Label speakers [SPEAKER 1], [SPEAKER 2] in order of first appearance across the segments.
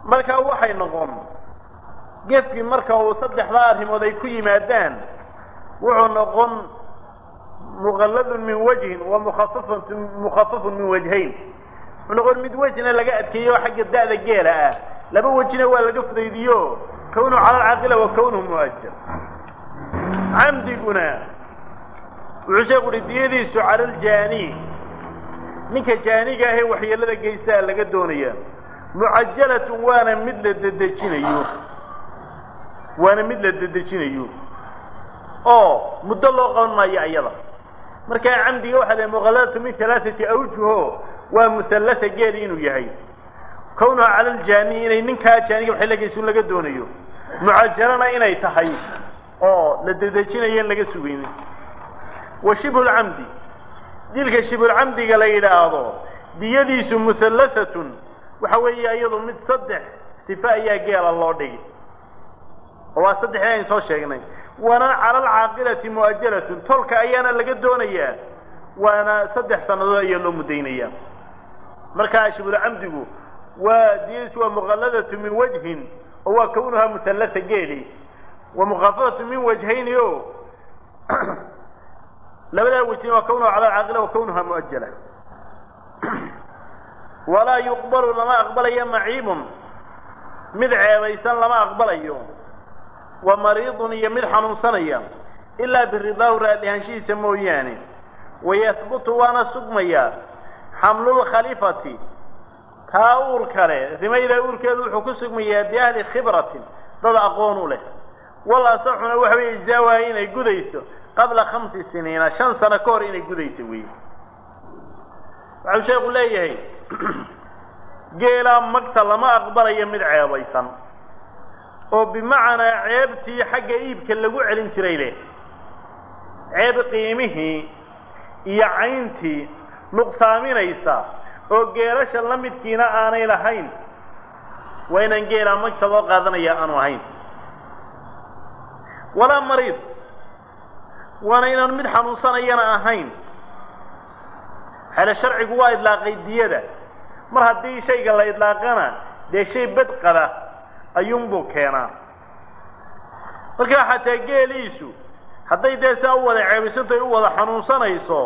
[SPEAKER 1] markaa waxay noqon gefkii marka uu saddexdaa arrimood ay ku yimaadaan wuxuu noqon muqalladun min wajhin wa mukhafafatu mukhafafun min wajhayn wuxuu noqon mid wejna laga adkeeyo oo xagga da'da geela ah laba wejina waa laga fudaydiyo kownuhu cala alcaaqila wa kownuhu mu'ajal camdiguna wuxuu sheeku uhi diyadiisu cala aljaani ninka jaaniga ahee waxyeelada geystaa laga doonaya mucajalatun waana mid la dedejinayo waana mid la dedejinayo oo muddo loo qaban maayo ayada markaa camdiga waxaa la muqalladatu min halaaثati awjuho waa muhallata geeli inuu yahay kownuha cala aljaani inay ninkaa jaaniga waxyeela geysun laga doonayo mucajalana inay tahay oo la dedejinayo in laga sugaynin wa shibhu lcamdi dilka shibhulcamdiga la yidhaahdo diyadiisu muhallathatun waxa weeye iyadu mid saddex sife ayaa geela loo dhigi oo waa saddexdii aynu soo sheegnay waana cala alcaaqilati mu'ajalatun tolka ayaana laga doonayaa waana saddex sannadood ayaa loo muddaynayaa markaa shibhulcamdigu waa diyadiisu waa muqalladatu min wajhin oo waa kownuhaa muhallata geeli wa mukhafafatu min wajhayni o labadaa wejina waa kownuha cala alcaaqila wa kownuha mu'ajala walaa yuqbalu lama aqbalayo maciibun mid ceebaysan lama aqbalayo wa mariidun iyo mid xanuunsanaya ilaa biridaahu raadihaanshihiisa mooyaane wayahbutu waana sugmayaa xamlulkhalifati taa uur kale rimayda uurkeedu wuxuu ku sugmayaa biahli khibratin dad aqoon u leh wal asaxuna waxa weeye ijzaawaha inay gudayso qabla khamsi siniina shan sano ka hor inay gudayso weeye waxau sheekhu leeyahay geelaa magta lama aqbalayo mid ceebaysan oo bimacnaa ceebtii xagga iibka lagu celin jiray leh ceeb qiimihii iyo cayntii nuqsaaminaysa oo geelasha la midkiina aanay lahayn waa inaan geelaa magta loo qaadanaya aanu ahayn walaa mariid waana inaan mid xanuunsanayana ahayn xele sharcigu waa idlaaqay diyada mar haddii shayga la idlaaqana dee shay bad qaba ayuunbuu keenaa markaa xataa geeliisu hadday dee saa u wada ceebaysanto ay u wada xanuunsanayso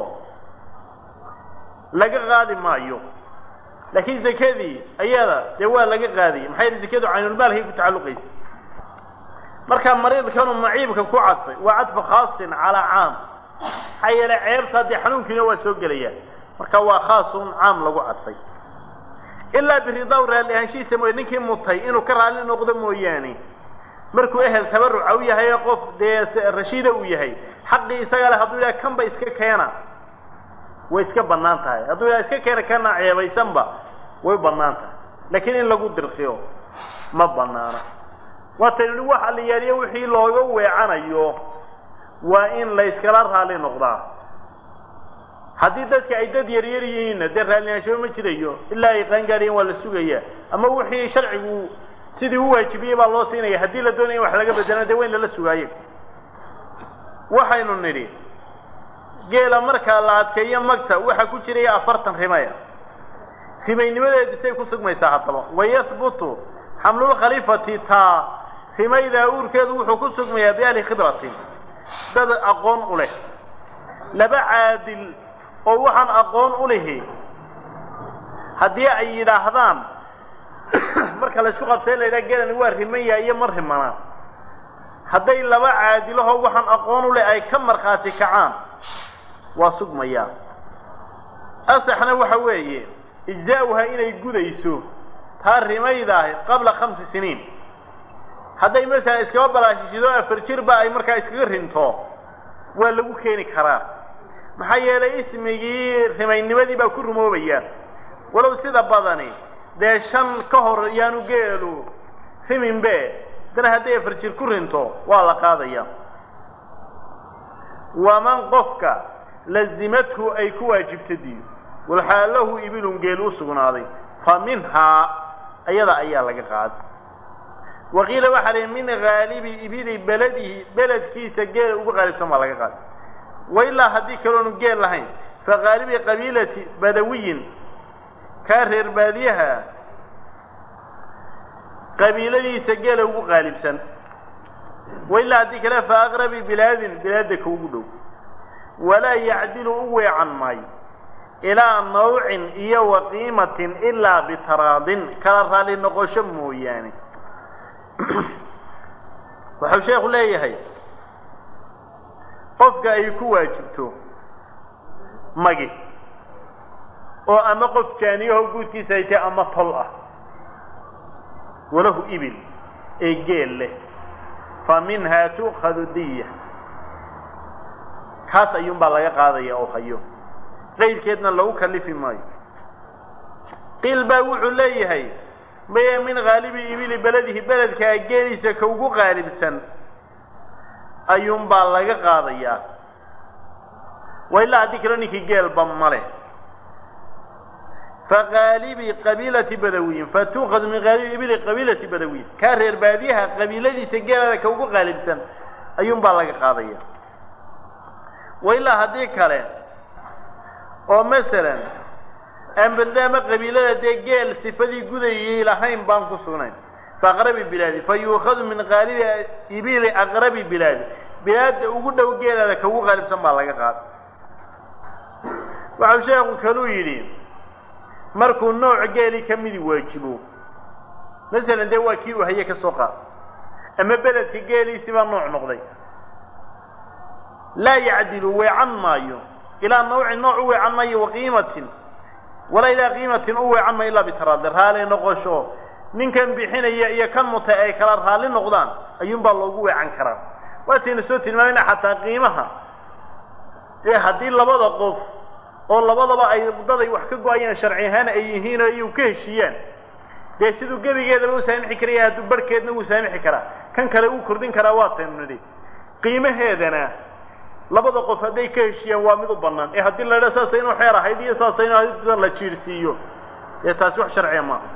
[SPEAKER 1] laga qaadi maayo laakiin zakadii ayada dee waa laga qaadiyay maxay yihi zakadu caynulmaalkay ku tacalluqaysa markaa mariidkanu maciibka ku cadfay waa cadfu khaasin calaa caam maxaa yeele ceebta dee xanuunkiina waa soo gelaya marka waa khaasun caam lagu cadfay ilaa biridaw raalli ahaanshihiisa mooye ninkii mutay inuu ka raalli noqdo mooyaane markuu ehel tabaruca u yahay ee qof dee rashiida uu yahay xaqii isaga leh hadduu yidhaha kanba iska keena way iska bannaan tahay hadduu yidhaha iska keena kana ceebaysanba way bannaan tahay laakiin in lagu dirqiyo ma bannaana waataynu wax alliyaaliyo wixii looga weecanayo waa in la yskala raalli noqdaa haddii dadka ay dad yaryar yihiinna dee raallinaanshaho ma jirayo ilaa ay qaangaadhiyeen waa la sugayaa ama wixii sharcigu sidii u waajibiyey baa loo siinaya haddii la doonaya in wax laga bedelana dee waa in lala sugaayo waxaynu nidhi geela markaa la adkeeyo magta waxaa ku jiraya afartan rimaya rimaynimadeedi say ku sugmaysaa haddaba wayahbutu xamlulkhaliifati taa rimaydaa uurkeedu wuxuu ku sugmayaa biahli khibratin dad aqoon u leh laba caadil oo waxaan aqoon u lihi haddii ay yidhaahdaan marka la isku qabsay la yidhaha gelani waa rimaya iyo ma rimana hadday laba caadilahoo waxaan aqoon u leh ay ka markhaati kacaan waa sugmayaa asaxna waxa weeye ijzaa'uha inay gudayso taa rimaydaah qabla khamsi siniin hadday masalan iskaba balaashishido afar jirba ay markaa iskaga rinto waa lagu keeni karaa maxaa yeelay ismigii rimaynimadii baa ku rumoobaya walow sida badani dee shan ka hor yaanu geelu riminbe dana hadday afar jir ku rinto waa la qaadaya waman qofka lazimathu ay ku waajibta diyo walxaa lahu ibilun geel u sugnaaday fa minhaa ayada ayaa laga qaaday waqiila waxaa lihi min haalibi ibili beladihi beledkiisa geela ugu qaalibsan baa laga qaaday wailaa haddii kaloonu geel lahayn fa haalibi qabiilati badawiyin kaa reer baadiyaha qabiiladiisa geela ugu qaalibsan wailaa haddii kale fa aqrabi bilaadin bilaadda ka ugu dhow walaa yacdilu u weecan maayo ilaa nawcin iyo wa qiimatin ilaa bitaraadin kala raali noqosho mooyaane wuxuu sheekhu leeyahay qofka ay ku waajibto magi oo ama qof jaaniyaho guudkiisa ay tahay ama tol ah walahu ibil ee geel leh fa minhaa tu'khadu diya kaas ayuunbaa laga qaadaya oo hayo qayrkeedna lagu kalifi maayo qiil baa wuxuu leeyahay maya min haalibi ibili beledihi beledkaa geeliisa ka ugu qaalibsan ayuunbaa laga qaadayaa wa ilaa haddii kale ninkii geelba ma leh fa haalibi qabiilati badawiyin fa tuukhadu min haalibi ibili qabiilati badawiyin kaa reer baadiyaha qabiiladiisa geelada ka ugu qaalibsan ayuunbaa laga qaadaya wa ilaa haddii kale oo masalan ambadaama qabiilada dee geel sifadii gudayay lahayn baan ku sugnayn fa aqrabi bilaadi fa yuukhadu min qaalibi ibili aqrabi bilaadi bilaadda ugu dhow geelada ka ugu qaalibsan baa laga qaada waxau sheekhu kaluu yidhi markuu nooc geeli ka midi waajibo masalan dee waa kii uu haye ka soo qaad ama beledka geeliisi baa nooc noqday laa yacdilu weecan maayo ilaa nawcin nooc u weecan maayo waqiimatin walaa ilaa qiimatin u weecan maayo ilaa bitaraadli raali noqosho ninkan bixinaya iyo kan mutay ay kala raalli noqdaan ayuunbaa loogu weecan karaa waataynu soo tilmaamayna xataa qiimaha ee haddii labada qof oo labadaba ay daday wax ka go-ayaan sharci ahaan ay yihiin oo iyu ka heshiiyaan dee siduu gebigeedaba u saamixi karaya hadduu barhkeedna wuu saamixi karaa kan kale uu kordhin karaa waataynu nidhi qiimaheedana labada qof hadday ka heshiiyaan waa mid u bannaan ee haddii la idha saasa inuu xeer ahayd iyo saasa inuu ahayd la jiirsiiyo dee taasi wax sharciya maaha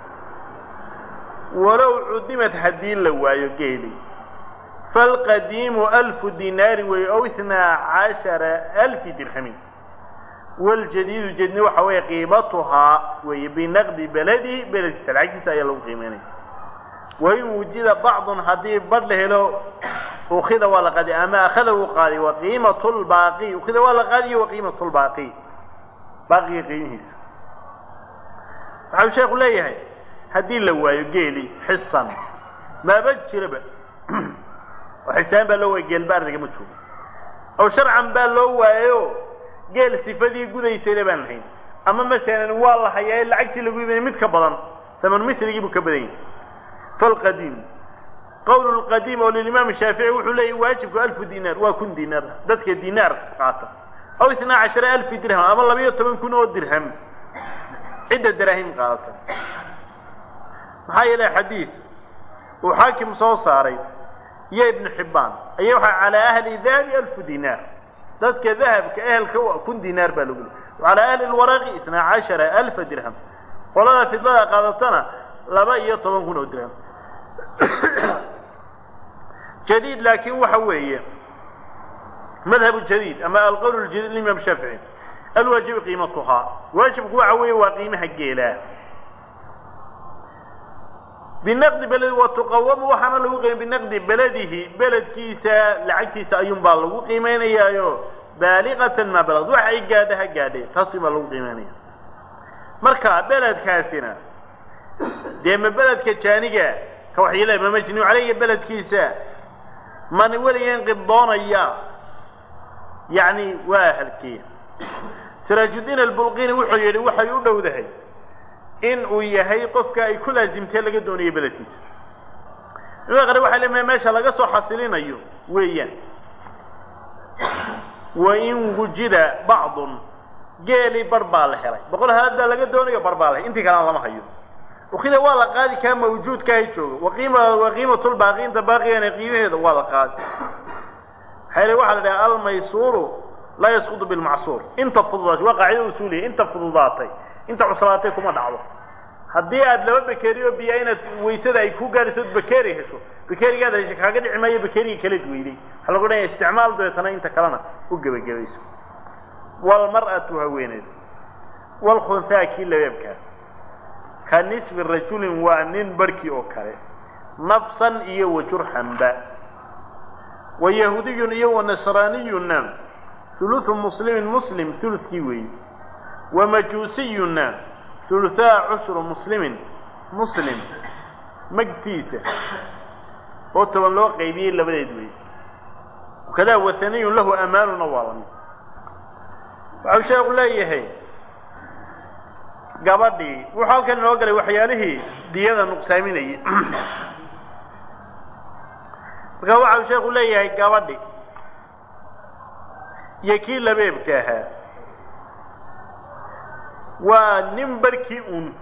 [SPEAKER 1] walow cudimad haddii la waayo geeli falqadiimu alfu dinaari weeye ow itnaa cashara alfi dirhamin waljadiidu jedni waxa weeye qiimatuhaa weeye binaqdi beledi beledkiisa lacagtiisa ayaa lagu qiimeynaya wain wujida bacdun haddii badh la helo ukida waa la qaadi ama akhada uu qaaday waqiimat lbaaqi ukida waa la qaadiyo waqiimat lbaaqi baaqiga qiimihiisa waxau sheekhu leeyahay haddii la waayo geeli xisan maaba jiraba oo xisaan baa loo waaya geelba ardigama joogo aw sharcan baa loo waayo geel sifadii gudaysayna baan lahayn ama masalan waa la hayaa lacagtii lagu iibinay mid ka badan taman miligii buu ka badan yahay falqadiim qowl lqadiim oo lilimaam shaafici wuxuu leeyahy waajibku alfu dinaar waa kun dinaar dadka dinaar qaata aw itnaa cashara alfi dirham ama labayo toban kun oo dirham cidda daraahim qaadata maxaa yeelay xadiid uu xaakim soo saaray iyo ibnu xibbaan ayaa waxaa calaa ahli dahabi alfu dinaar dadka dahabka ehelka u kun dinaar baa lagu leey calaa ahli lwaraqi itnaa cashara alfa dirham qolada fidlada qaadatana laba iyo toban kun oo dirham jadiid laakiin waxa weeye madhabu jadiid ama alqowl ljadiid limaam shaafici alwaajibu qiimatuhaa waajibku waxa weeye waa qiimaha geelaa binaqdi beledi wa tuqawamu waxaana lagu qiimay binaqdi beledihi beledkiisa lacagtiisa ayuunbaa lagu qiimeynayaayo baaliqatan maa balad wax ay gaadha ha gaadhe taasuunbaa lagu qiimeynaya marka beledkaasina dee ma beledka jaaniga ka waxyeelaya ma majnuu caleyga beledkiisa man weligan qibdoonaya yacni waa ahalkiya siraajudiin albulqini wuxuu yidhi waxay u dhowdahay in uu yahay qofka ay ku laasimtee laga doonayo beledkiisa ima qare waxay leedahay meesha laga soo xasilinayo weeyaan wain wujida bacdun geeli bar baa la helay boqol halaad baa laga doonayo bar baa la helay intii kalena lama hayo ukida waa la qaadi kaa mawjuudkaaha joogo waqiima waqiimatulbaaqi inta baaqigana qiimaheeda waa la qaadi maxaa yele waxaa la dhaha almaysuuru laa yasqudu bilmacsuur inta fududaatay waa qaacida usuuliya inta fududaatay inta cuslaatay kuma dhacdo haddii aad laba bakeri oo biyaa inaad waysada ay ku gaadhayso od bakeri hesho bakerigaad hesho kaaga dhici maayo bakeriga kaleed weyday waxaa lagu dhahaya isticmaal dabeetana inta kalena u gebagabayso walmar'atu haweeneed walkhunhaa kii labeebkaa ka nisfi rajulin waa nin barhkii oo kale nafsan iyo wajurxanba wa yahuudiyun iyo wa nasraaniyunna huluثu muslimin muslim hulukii weeye wa majuusiyunna huluhaa cushru muslimin muslim magtiisa oo toban loo qaybiyey labadeed weeye wakadaa wahaniyun lahu amaanuna waa lamid waxau sheekhu leeyahay gabadhii wuxuu halkan inoo galay waxyaalihii diyada nuqsaaminayay marka waxau sheekhu leeyahay gabadhi iyo kii labeebka ahaa waa nin barkii un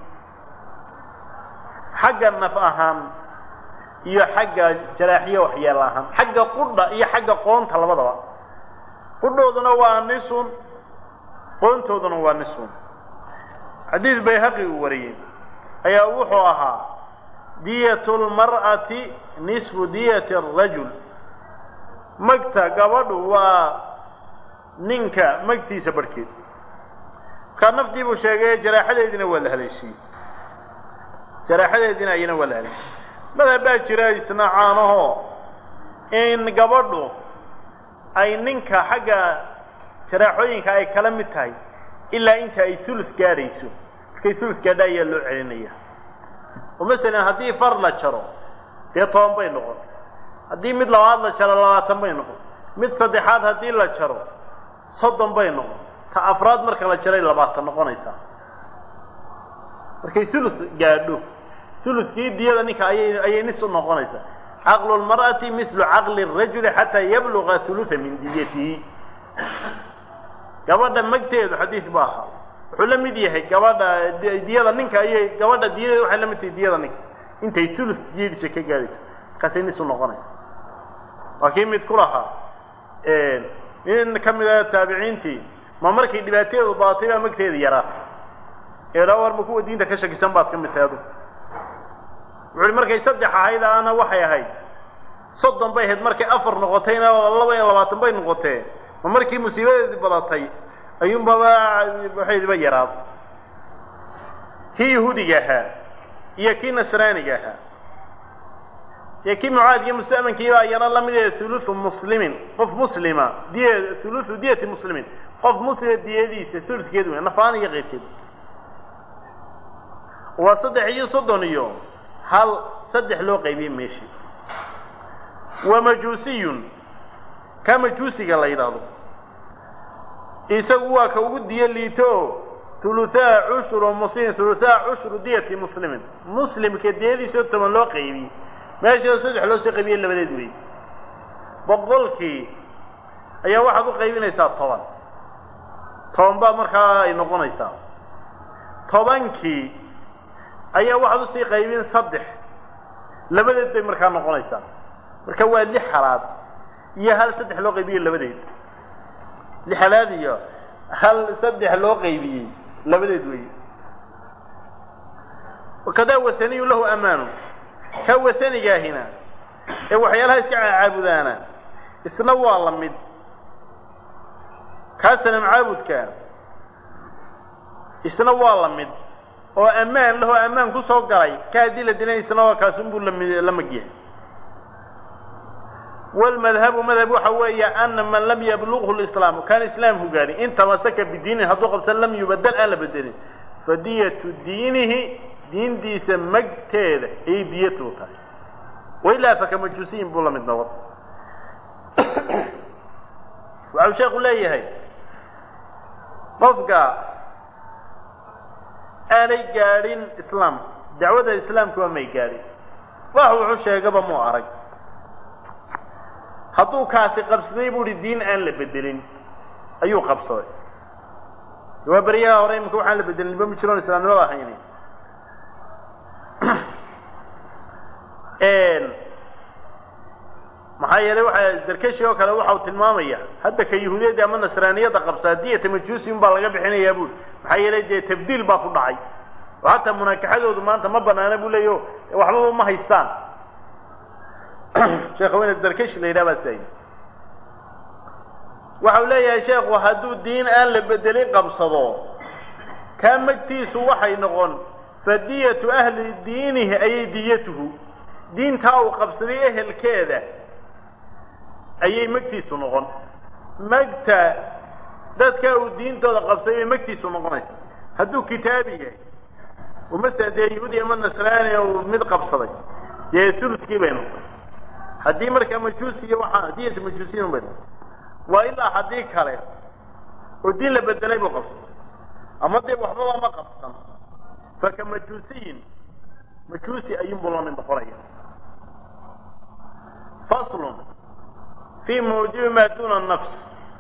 [SPEAKER 1] xagga naf ahaan iyo xagga jaraaxiyo waxyeelo ahaan xagga qudha iyo xagga qoonta labadaba qudhooduna waa nisun qoontooduna waa nisun xadiid bayhaqi uu wariyey ayaa wuxuu ahaa diyatu lmar'ati nisfu diyati arajul magta gabadhu waa ninka magtiisa barhkeed markaa naftii buu sheegay jaraaxadeediina waa la haleeshiiyey jaraaxadeediina ayana waa la haleeshiiyey madhab baa jira isna caanahoo in gabadhu ay ninka xagga jaraaxooyinka ay kala mid tahay ilaa inta ay hulus gaadhayso markay hulus gaadha ayaa loo celinaya oo masalan haddii far la jaro dee toban bay noqon haddii mid labaad la jaro labaatan bay noqon mid saddexaad haddii la jaro soddon bay noqon ta afraad marka la jaray labaatan noqonaysaa markay hulus gaadho huluskii diyada ninka ayay ayay nis u noqonaysaa caqlu lmar'ati mislu caqli rajuli xataa yabluga huluha min diyatihi gabadha magteedu xadiis ba ahaa wuxuu la mid yahay gabadha diyada ninka ayay gabadha diyadeeda waxay la mid tahay diyada ninka intay hulus diyadiisa ka gaadhayso markaasay nis u noqonaysa waa kii mid ku lahaa nin ka mid a taabiciintii ma markay dhibaateedu badatay baa magteeda yaraa eela warba kuwa diinta ka shakisan baad ka mid tahay adu wuxuuhi markay saddex ahayd ana waxay ahayd soddon bay ahayd markay afar noqotayna laba iyo labaatan bay noqotee ma markii musiibadeedii badatay ayuunbaba waxaydiba yaraad kii yahuudiga ahaa iyo kii nasraaniga ahaa iyo kii mucaadkiyo musta'mankiibaa iyana la mid ee hulusu muslimin qof muslima diya hulusu diyati muslimin qof muslima diyadiisa huludkeed wey nafaan iyo qeybkeed waa saddex iyo soddon iyo hal saddex loo qaybiyey meeshii wa majuusiyun ka majuusiga la yidhaahdo isagu waa ka ugu diyo liito oo huluhaa cushru muslimin huluhaa cushru diyati muslimin muslimka diyadiisao toban loo qaybiyey meesha saddex loo soo qaybiyey labadeed wey boqolkii ayaa waxaad u qaybinaysaa toban toban baa markaa ay noqonaysaa tobankii ayaa waxaad usii qaybin saddex labadeed bay markaa noqonaysaa marka waa lix halaad iyo hal saddex loo qaybiyey labadeed lix halaad iyo hal saddex loo qaybiyey labadeed wey wakadaa wathaniyu lahu amaanu ka wathanigaahina ee waxyaalaha iska caabudaana isna waa la mid kaa sanam caabudka isna waa la mid oo ammaan lahoo ammaan ku soo galay ka haddii la dilan isna waa kaasunbuu lami la magyahay wlmadhabu madhab waxa weeye ana man lam yablughu lislaamu kaan islaamku gaadhin in tamasaka bidiinin hadduu qabsan lam yubadel aan la bedelin fadiyatu diinihi diintiisa magteeda ayay diyatu tahay wailaa faka majuusiyin buu la mid noqon waxau sheekhu leeyahay qofka aanay gaadhin islaam dacwadda islaamkuba may gaadhin wax wuxuu sheegaba muu arag hadduu kaasi qabsaday buu uhi diin aan la bedelin ayuu qabsaday waa beryaha hore imika waxaan la bedelin ba ma jiroon islaamnimada ahayni maxaa yeelay waxa darkashi oo kale waxau tilmaamaya hadda ka yahuudiyadda ama nasraaniyadda qabsaa diyata majuusi un baa laga bixinayaa buuri maxaa yeelay dee tabdiil baa ku dhacay oo hataa munaakaxadoodu maanta ma banaana buu leeyo waxbaba ma haystaan sheekh weyne darkashi la yidhaha baa sidaa yidhi waxau leeyahay sheekhu hadduu diin aan la bedelin qabsado kaa magtiisu waxay noqon fadiyatu ahli diinihi ayay diyatuhu diintaa uu qabsaday ehelkeeda ayay magtiisu noqon magta dadka uu diintooda qabsaday bay magtiisu noqonaysa hadduu kitaabi yahay oo masala dee yahuudi ama nasraani uu mid qabsaday dee ulukii bay noqon haddii markaa majuusiya waxaa diyata majuusiyin bay noqon waa ilaa haddii kale oo diin la bedelay buu qabsaday ama dee waxbaba ma qabsan faka majuusiyin majuusi ayuunbuu la mid noqonaya faslun fii mawjubi maa duuna nafs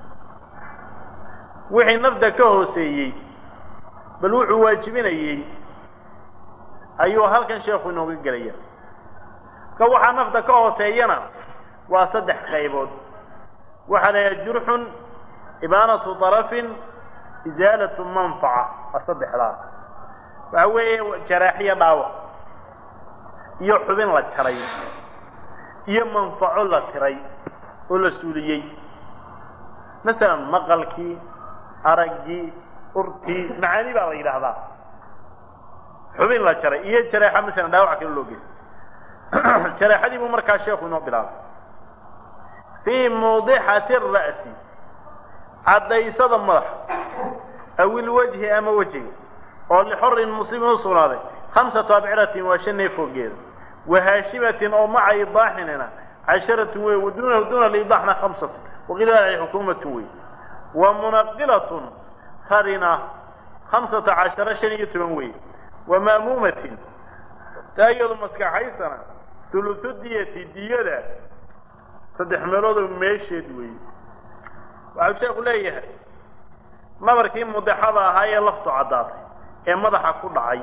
[SPEAKER 1] wixii nafda ka hooseeyey bal wuxuu waajibinayey ayuu halkan sheekhu inooga gelaya ka waxaa nafda ka hooseeyana waa saddex qaybood waxaa la yidhaha jurxun ibaanatu darafin isaalatu manfaca waa saddexdaa waxa weeye jaraaxiyo dhaawac iyo xubin la jaray iyo manfaco la tiray oo la suuliyey masalan maqalkii araggii urtii macaani baa la yidhaahdaa xubin la jaray iyo jareexa masalan dhaawac kale loo geystay jareexadii buu markaa sheekhu inoo bilaabay fii mawdixati ara'si caddaysada madaxa aw ilwajhi ama wejiga oo lixorin muslimin u sugnaaday khamsatu abciratin waa shan neef hoogeeda wa haashimatin oo maca idaaxinina casharatun wey wa duunahu duuna aliidaaxna khamsatun waqiila xukuumatun wey wa munaqilatun tarina khamsata cashara shan iyo toban wey wa ma'muumatin taa iyadu maskaxaysana hulusu diyati diyada saddex meeloodoo meesheed weeye waxau sheekhu leeyahay nabarkii mudexada ahaa ee laftu caddaatay ee madaxa ku dhacay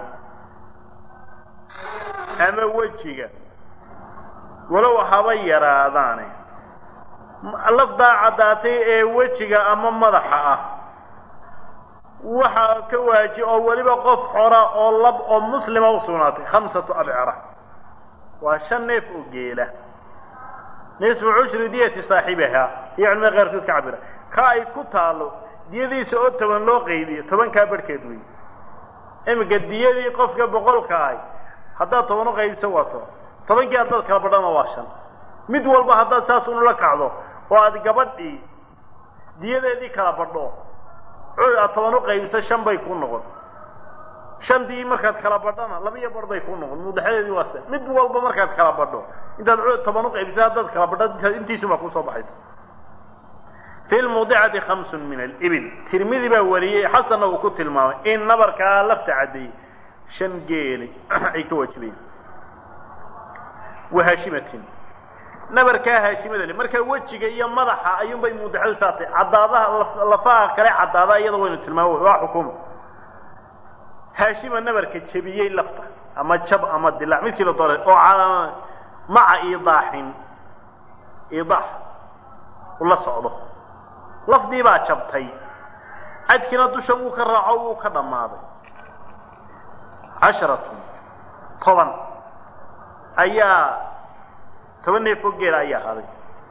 [SPEAKER 1] ama wejiga walow haba yaraadaane lafdaa caddaatay ee wejiga ama madaxa ah waxaa ka waaji oo weliba qof xora oo lab oo muslima u sugnaatay khamsatu abcara waa shan neef oo geela nisfu cushri diyati saaxibihaa iyo culimada qaarkood ka cabira ka ay ku taalo diyadiisa oo toban loo qaybiyo tobankaa barhkeed wey iminka diyadii qofka boqolka ahay haddaad toban u qaybiso waa toban tobankii haddaad kala badhana waa shan mid walba haddaad saas unula kacdo oo aad gabadhii diyadeedii kala badho aad toban u qaybiso shan bay ku noqon shantii markaad kala badhana laba iyo bar bay ku noqon mudaxadeedii waa se mid walba markaad kala badho intaad toban u qaybiso haddaad kala badho intiisumaa kusoo baxaysa fi lmudicati khamsun min alibil tirmidi baa wariyey xasanna uu ku tilmaamay in nabarkaa lafta caddeeyey shan geeli ay ka waajibayeen wa haashimatin nabarkaa haashimada le markaa wejiga iyo madaxa ayuunbay mudixadu saatay caddaadaha lafaha kale caddaada iyada waynu tilmaamo waa xukuma haashima nabarka jebiyey lafta ama jab ama dilaac midkii la doonay oo maca idaaxin idaax ula socdo lafdii baa jabtay cadkiina dusha wuu ka raaco wuu ka dhammaaday casharatun toban ayaa toban neefoo geela ayaa haday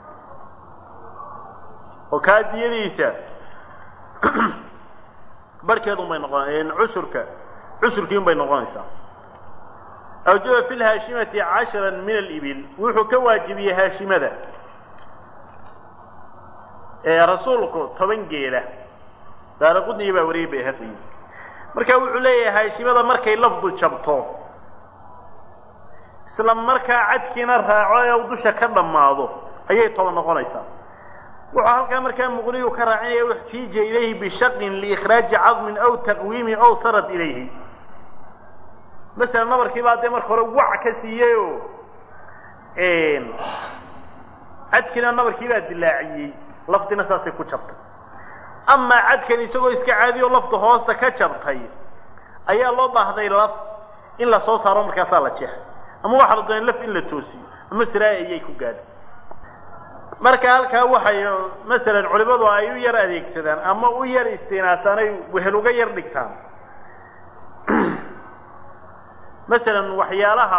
[SPEAKER 1] oo kaa diyadiisa barhkeedun bay noqon cusurka cusurkii un bay noqonaysaa awjaba fi lhaashimati cashara min alibil wuxuu ka waajibiyey haashimada ee rasuulku toban geela daaraqudniya baa wariyay bayhaqiyi marka wuxuu leeyahay haashimada markay lafdu jabto isla markaa cadkiina raaco ee dusha ka dhammaado ayay toban noqonaysaa wuxuu halkaa markaa muqniyu ka raacinaya uxtiija ilayhi bishaqin liikhraaji cadmin aw taqwiimi aw sarad ilayhi masalan nabarkii baa dee marka hore wac ka siiyeyoo cadkiina nabarkii baa dilaaciyey lafdina saasay ku jabtay amaa cadkan isagoo iska caadiyo lafta hoosta ka jabtay ayaa loo baahday laf in la soo saaro markaasaa la jeexay ama waxaa la doonay laf in la toosiyo ama siraaya ayay ku gaadhay marka halkaa waxay masalan culimadu ay u yar adeegsadaan ama u yar istinaasaan ay wehel uga yar dhigtaan masalan waxyaalaha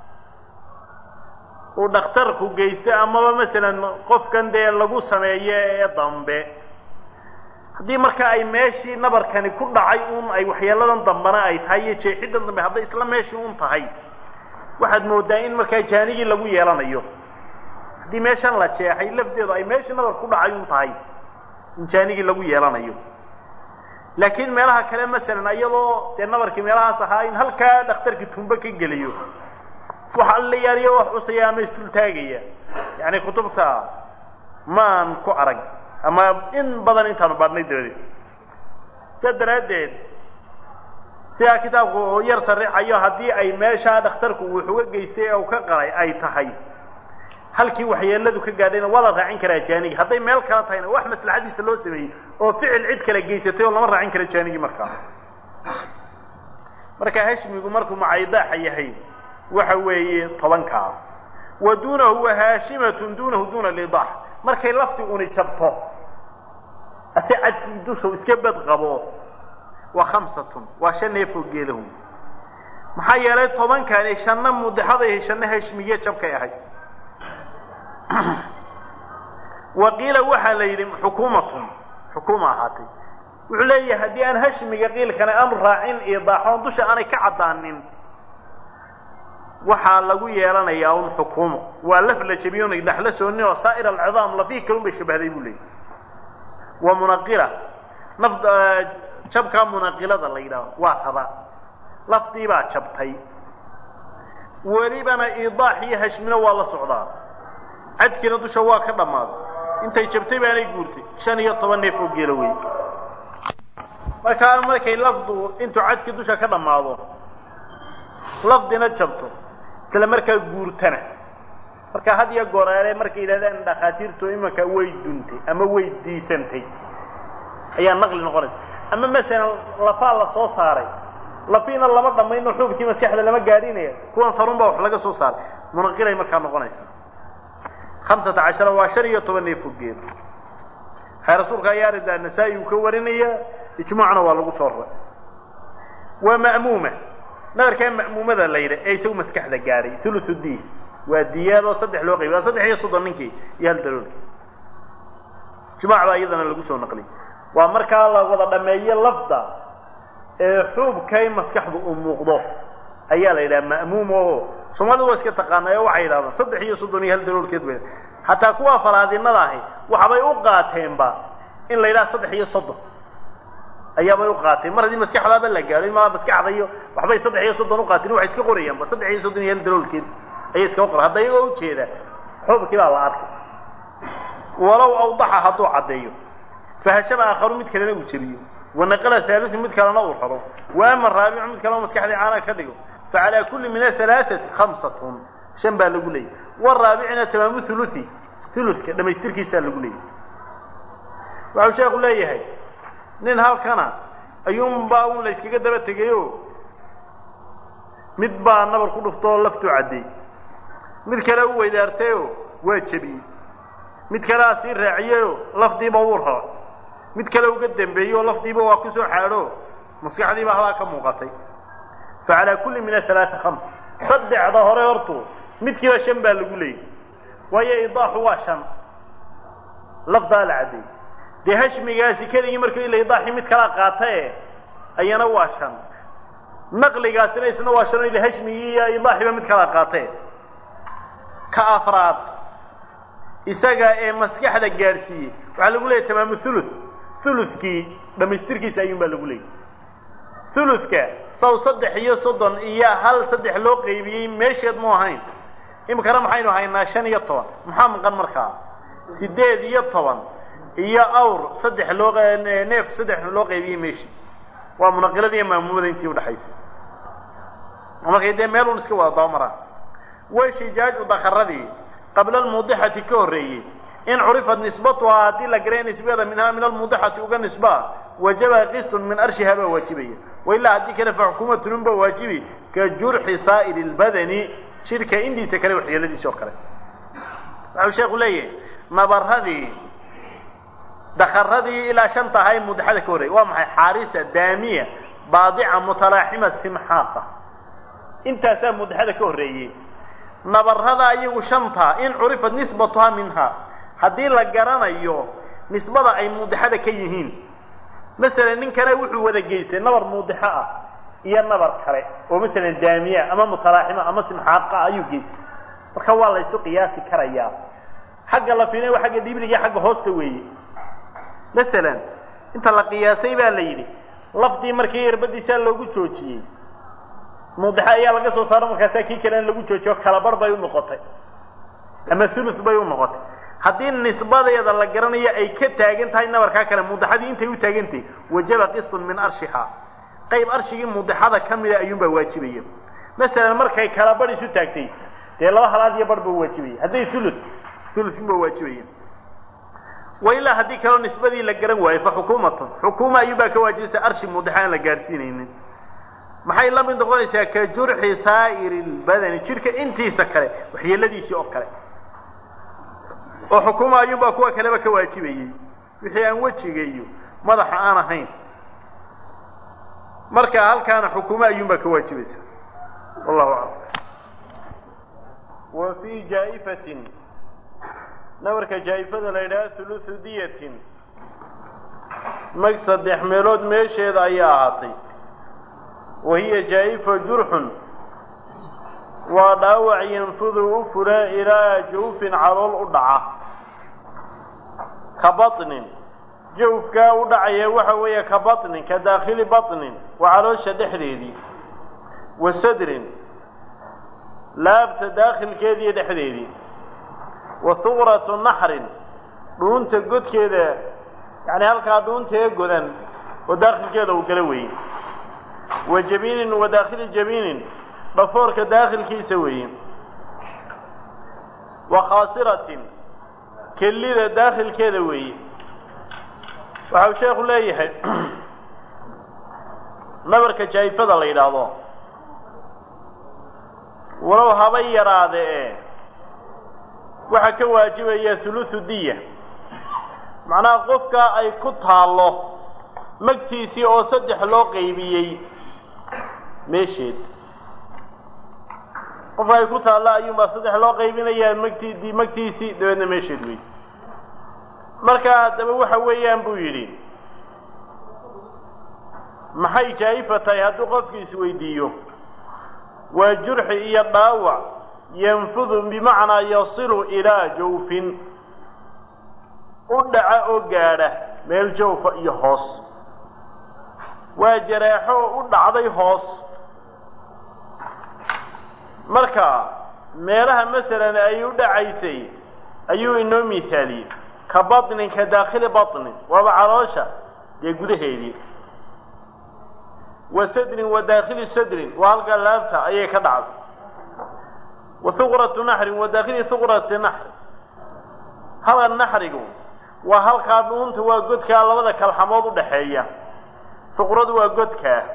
[SPEAKER 1] uu dhakhtarku geysta amaba masalan qofkan dee lagu sameeyo ee dambe haddii marka ay meeshii nabarkani ku dhacay uun ay waxyeeladan dambana ay tahay iyo jeexiddan dambe hadday isla meeshii un tahay waxaad moodaa in markaa jaanigii lagu yeelanayo haddii meeshan la jeexay lafdeedu ay meeshii nabar ku dhacay un tahay in jaanigii lagu yeelanayo laakiin meelaha kale masalan iyadoo dee nabarkii meelahaas ahaa in halkaa dhakhtarkii tumbo ka geliyo waxa alla yaariyo wax cusaya ama isdultaagaya yacni kutubta maan ku arag ama in badan intaanu baadhnay dabadeed sidaa daraaddeed sidaa kitaabku oo yar sarixayo haddii ay meeshaa dhakhtarku uu xuga geystay ee uu ka qalay ay tahay halkii waxyeeladu ka gaadhayna waa la raacin karaa jaanigi hadday meel kala tahayna wax maslaxadiisa loo sameeyey oo ficil cid kala geysatay oo lama raacin karo jaanigii markaa marka hashmigu markuu macaydaaxa yahay waxa weeye tobankaa wa duunahu wa haashimatun duunahu duuna lidaax markay lafti uni jabto ase cadkii dushu iska bad qabo waa khamsatun waa shan neefoo geelahu maxaa yeelay tobankani shanna mudexaday shanna hashmiye jabkay ahayd wa qiila waxaa la yidhi xukuumatun xukuuma ahaatay wuxuu leeyahay haddii aan hashmiga qiilkana aanu raacin idaaxoon dusha aanay ka caddaanin waxaa lagu yeelanayaa un xukuumo waa laf la jebiyona idaax la soonin oo saa'ir alcidaam lafihi kalun bay shabahday buu leeyahy wa munaqila naf jabkaa munaqilada la yidhaaho waa raba lafdii baa jabtay welibana idaax iyo hashmina waa la socdaa cadkiina dusha waa ka dhammaaday intay jabtay baanay guurtay shan iyo toban neef oo geelo wey markaa markay lafdu intuu cadkii dusha ka dhammaado lafdina jabto isla markaa guurtana marka had iyo goreere markay yidhahdaan dhakhaatiirtu imanka way duntay ama way diisantay ayaa naqli noqonaysa ama masalan lafaa la soo saaray lafiina lama dhammayno xuubkii maskaxda lama gaadhinaya kuwan sarun baa wax laga soo saaray munaqilay markaa noqonaysaa hamsata cashara waa shan iyo toban neef oo geelo waxay rasuulka ayaa aridaa nasaa-i uu ka warinaya ijmaacna waa lagu soo raray waa ma'muuma nabarkaa ma'muumada la yidha ee isagu maskaxda gaadhay thuluthu diin waa diyaadoo saddex loo qaybiy waa saddex iyo soddon ninkii iyo hal daloolkii ijmaac baa iyadana lagu soo naqliyay waa markaa la wada dhameeyo lafda ee xuubkay maskaxdu u muuqdo ayaa la yidhaha ma'muum oo soomaalidu waa iska taqaanay oo waxay yidhahdaan saddex iyo soddon iyo hal daloolkeed bay xataa kuwa falaadinada ahi waxbay u qaateenba in la yidhaha saddex iyo soddon ayaabay u qaateen mar haddii maskaxdaaba la gaadho in maa maskaxda iyo waxbay saddex iyo soddon u qaateen waxay iska qorayaanba saddex iyo soddon iyo hal daloolkeed ayay iskaga qoran hadda iyagoo ujeeda xuubkii baa la arkay walow awdaxa hadduu caddeeyo fahashaba aakharu mid kalena uu jebiyo wanaqala haaliu mid kalena uu raro wa ama raabicu mid kalena maskaxdii caana ka dhigo facalaa kulli min ahalaaثati khamsatun shan baa lagu leeyay waraabicina tamaamu huluثi huluka dhamaystirkiisaa lagu leeyay waxau sheeku leeyahay nin halkana ayuunbaa un la yskaga daba tegayo mid baa nabar ku dhuftoo laftuu caddeey mid kale u weydaartayoo waa jebiyey mid kalea sii raaciyeyoo lafdiiba wuu raba mid kale uga dembeeyey oo lafdiiba waa ku soo xaadho maskaxdiiba halaa ka muuqatay fa calaa kulli min ahalaaثa hamsa saddexda hore hortu midkiiba shan baa lagu leeyay waayo idaaxu waa shan lafdaa la caddeeyey dee hashmigaasi keligii marka ila idaaxii mid kalaa qaatae ayana waa shan naqligaasina isna waa shan ila hashmigii iyo idaaxiiba mid kalaa qaatae ka afraad isaga ee maskaxda gaadhsiiyey waxaa lagu leeyahy tamaamu thuluth thuluthkii dhamaystirkiisa ayuun baa lagu leeyay thuluthka saw saddex iyo soddon iyo hal saddex loo qaybiyey meesheed mu ahayn imikana maxaynu haynaa shan iyo toban maxaa maqan markaa siddeed iyo toban iyo awr saddex loo neef saddex loo qaybiyey meeshii waa munaqilada iyo maamuumada intii udhaxaysay markay dee meel un iska wada dabamaraan washijaaju dakaradii qabla almuudixati ka horreeyey in curifat nisbatuhaa haddii la garay nisbada minhaa min almuudixati uga nisbaa wajaba qistun min arshiha baa waajibaya wailaa haddii kale fa xukuumatunun baa waajibi ka jurxi saa'iri lbadani jidhka indiisa kale waxyeeladiisa oo kale waxau sheeku leeyahay nabaradii dakaradii ilaa shanta ahaa ee muudixada ka horreeyey waa maxay xaarisa daamiya baadica mutalaaxima simxaaqa intaasaa muudixada ka horreeyey nabarada iyagu shanta in curifat nisbatuhaa minhaa haddii la garanayo nisbada ay muudixada ka yihiin masalan ninkana wuxuu wada geystay nabar muudixo ah iyo nabar kale oo masalan daamiya ama mutalaaxima ama simxaaqa ayuu geystay marka waa la ysu qiyaasi karayaa xagga la fiinay waa xagga dhibliga xagga hoosta weeye masalan inta la qiyaasay baa la yidhi lafdii markii irbadiisaa loogu joojiyey muudixa ayaa laga soo saaro markaasaa kii kalena lagu joojiyo kalabar bay u noqotay ama thuluth bay u noqotay haddii nisbadeeda la garanayo ay ka taagan tahay nabarkaa kale muudixadii intay u taagantahay wajaba qistun min arshihaa qayb arshigii muudixada ka mida ayuunbaa waajibaya masalan markay kalabar isu taagtay dee laba halaad iyo bar buu waajibaya hadday thuluth thuluthunbaa waajibaya wa ilaa haddii kaleo nisbadii la garan waayo fa xukuumatun xukuuma ayuunbaa ka waajibaysa arshi muudixa aan la gaadhsiinaynin maxay la mid noqonaysaa ka jurxi saa'iri lbadani jidhka intiisa kale waxyeeladiisii oo kale oo xukuma ayuunbaa kuwa kaleba ka waajibayey wixii aan wejiga iyo madaxa aan ahayn marka halkaana xukumo ayuunbaa ka waajibaysa wallahu aclam wa fii jaa'ifatin nabarka jaa'ifada la yidhaha hulusu diyatin mag saddex meelood meesheeda ayaa ahaatay wa hiya jaa'ifa jurxun waa dhaawac yanfudu u fura ilaa jawfin calool u dhaca ka baطnin jawfkaa u dhacaya waxa weeye ka baطnin ka daakhili baطnin waa caloosha dhexdeedii wa sadrin laabta daakhilkeediiyo dhexdeedii wa huqratu naxrin dhuunta godkeeda yani halkaa dhuunta ee godan oo daakhilkeeda uu gala weeye wa jabiinin wa daakhili jabiinin dhafoorka daakhilkiisa weeye wa khaasiratin kellida daakhilkeeda weeye waxau sheekhu leeyahay nabarka jaayifada la yidhaahdo walow haba yaraade ee waxaa ka waajibaya thuluthu diya macnaha qofka ay ku taallo magtiisii oo saddex loo qaybiyey meesheed qofka ay ku taallo ayuunbaa saddex loo qaybinayaa magtii magtiisii dabeedna meesheed wey marka haddaba waxa weeyaan buu yidhi maxay jaa'ifa tahay hadduu qofki isweydiiyo waa jurxi iyo dhaawac yanfudu bimacnaa yasilu ilaa jawfin u dhaca oo gaadha meel jawfa iyo hoos waa jaraaxo oo u dhacday hoos marka meelaha masalan ay u dhacaysay ayuu inoo miisaaliyey ka baطnin ka daakhili baطnin waaba caloosha dee gudaheedii wa sadrin wa daakhili sadrin waa halkaa laabta ayay ka dhacday wa huqratu naxrin wa daakhili huqrati naxri halka naxrigu waa halkaa dhuunta waa godkaa labada kalxamood u dhaxeeya huqradu waa godkaa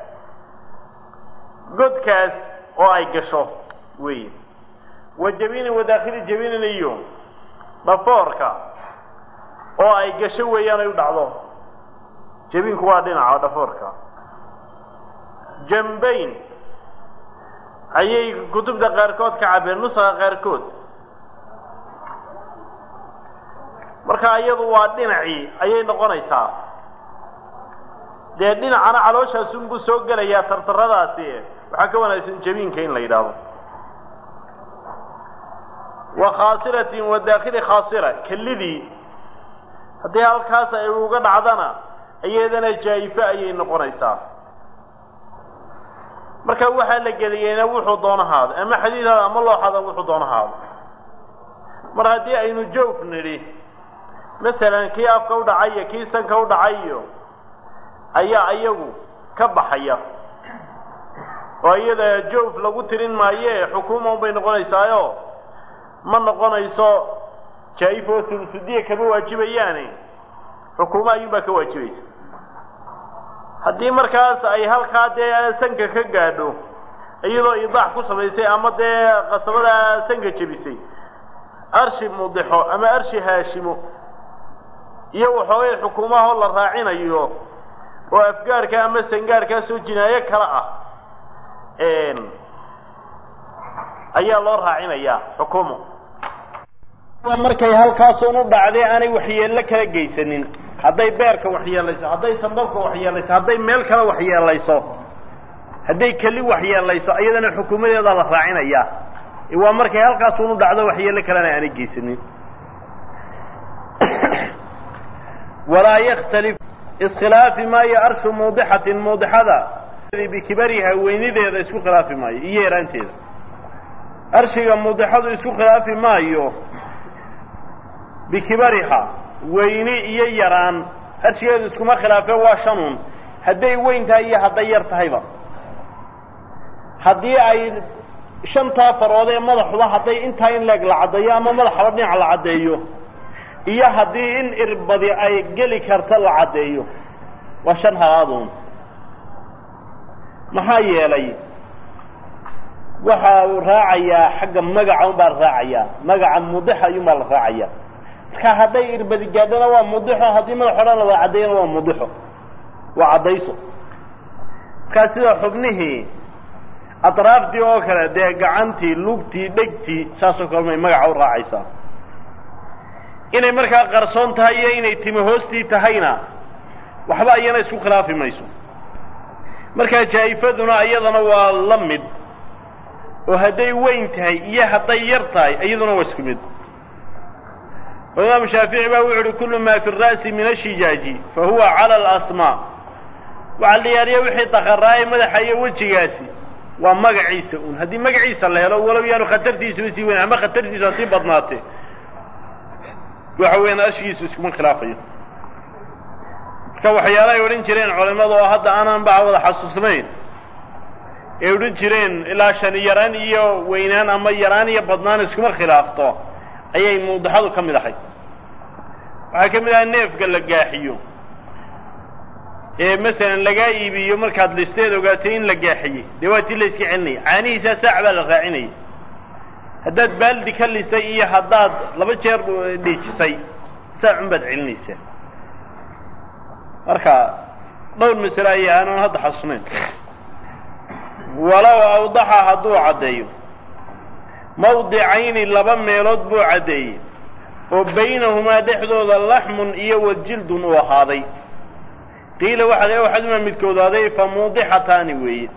[SPEAKER 1] godkaas oo ay gasho weeye wa jabiinin wa daakhili jabiinin iyo dhafoorka oo ay gasho weeyaan ay u dhacdo jabiinku waa dhinaca dhafoorka jambayn ayay kutubta qaarkood ka cabeen nusaqa qaarkood marka iyadu waa dhinacii ayay noqonaysaa dee dhinacana calooshaasunbuu soo gelayaa tartaradaasi waxaa ka wanaagsan jabiinka in la yidhaahdo wa khaasiratin wa daakhili khaasira kellidii haddii halkaas ay uga dhacdana iyadana jaa'ifo ayay noqonaysaa marka waxaa la geliyeyna wuxuu doonahaado ama xadiidaada ama looxada wuxuu doonahaado mar haddii aynu joof nidhi masalan kii afka u dhacay iyo kii sanka u dhacay iyo ayaa iyagu ka baxaya oo iyada joof lagu tirin maaye xukuuma unbay noqonaysaayo ma noqonayso jaa-if oo thulusudiya kama waajibayaane xukuuma ayuunbaa ka waajibaysa haddii markaas ay halkaa dee sanka ka gaadho iyadoo idaax ku samaysay ama dee qasabada sanka jebisay arshi mudixo ama arshi haashimo iyo waxoogay xukuumahoo la raacinayo oo afgaarka ama sangaarkaasoo jinaayo kale ah ayaa loo raacinayaa xukuumo markay halkaasun u dhacday aanay waxyeello kala geysanin hadday beerka waxyeelayso hadday sambabka waxyeelayso hadday meel kale waxyeelayso hadday keli waxyeelayso iyadana xukuumadeedaa la raacinayaa waa markay halkaasunu dhacdo waxyeelo kalena aanay geysanin walaa yaktalif iskhilaafi maayo arshu muudixatin muudixada bikibariha weynideeda isku khilaafi maayo iyo yaraanteeda arshiga muudixadu isku khilaafi maayo bikibariha weyni iyo yaraan arshigeedu iskuma khilaafe waa shanun hadday weyn tahay iyo hadday yar tahayba haddii ay shantaa farood ee madaxuba hadday intaa in leeg la caddeeyo ama madaxaba dhinac la caddeeyo iyo haddii in irbadi ay geli karta la caddeeyo waa shan halaadun maxaa yeelay waxa uu raacayaa xagga magaca un baa la raacayaa magaca mudixa ayuun baa la raacaya marka hadday irbadi gaadhana waa mudixo haddii madax o dhan la wada caddeeyana waa mudixo waa caddayso markaa sida xubnihii atraaftii oo kale dee gacantii lugtii dhegtii saasoo kale may magaca u raacaysaa inay markaa qarsoon tahay iyo inay timo hoostii tahayna waxba iyana isku khilaafi mayso markaa jaa'ifaduna iyadana waa la mid oo hadday weyn tahay iyo hadday yar tahay iyaduna waa isku mid oo imaamu shaafici baa wuxu uhi kullu maa fi ra'si min ashijaaji fa huwa cala alasmaa waxaa la yaariya wixii daqaraaye madaxa iyo wejigaasi waa magaciisa un haddii magaciisa la helo walow yaanu khatartiisuba sii weyn ama khatartiisu ha sii badnaatee waxa weeyaan ashigiisu iskuma khilaafayo marka waxyaala ay odhan jireen culimadu oo hadda aanan ba wada xasuusnayn ay odhan jireen ilaa shan yaraan iyo weynaan ama yaraan iyo badnaan iskuma khilaafto ayay muudixadu ka mid ahay waxaa ka mid ahaa neefka la gaaxiyo ee masalan lagaa iibiyo markaad listeed ogaatay in la gaaxiyey dee waa tii la iska celinaya caanihiisaa saac baa la raacinaya haddaad baaldi ka listay iyo haddaad laba jeer dhiijisay saacun baad celinaysaa marka dhowr masale ayay aanan hadda xasuusnayn walow awdaxa hadduu caddeeyo mawdicayni laba meelood buu caddeeyey oo baynahumaa dhexdooda laxmun iyo wajildun uu ahaaday qiila waxaa le waxaduma midkoodaaday fa muudixataani weeye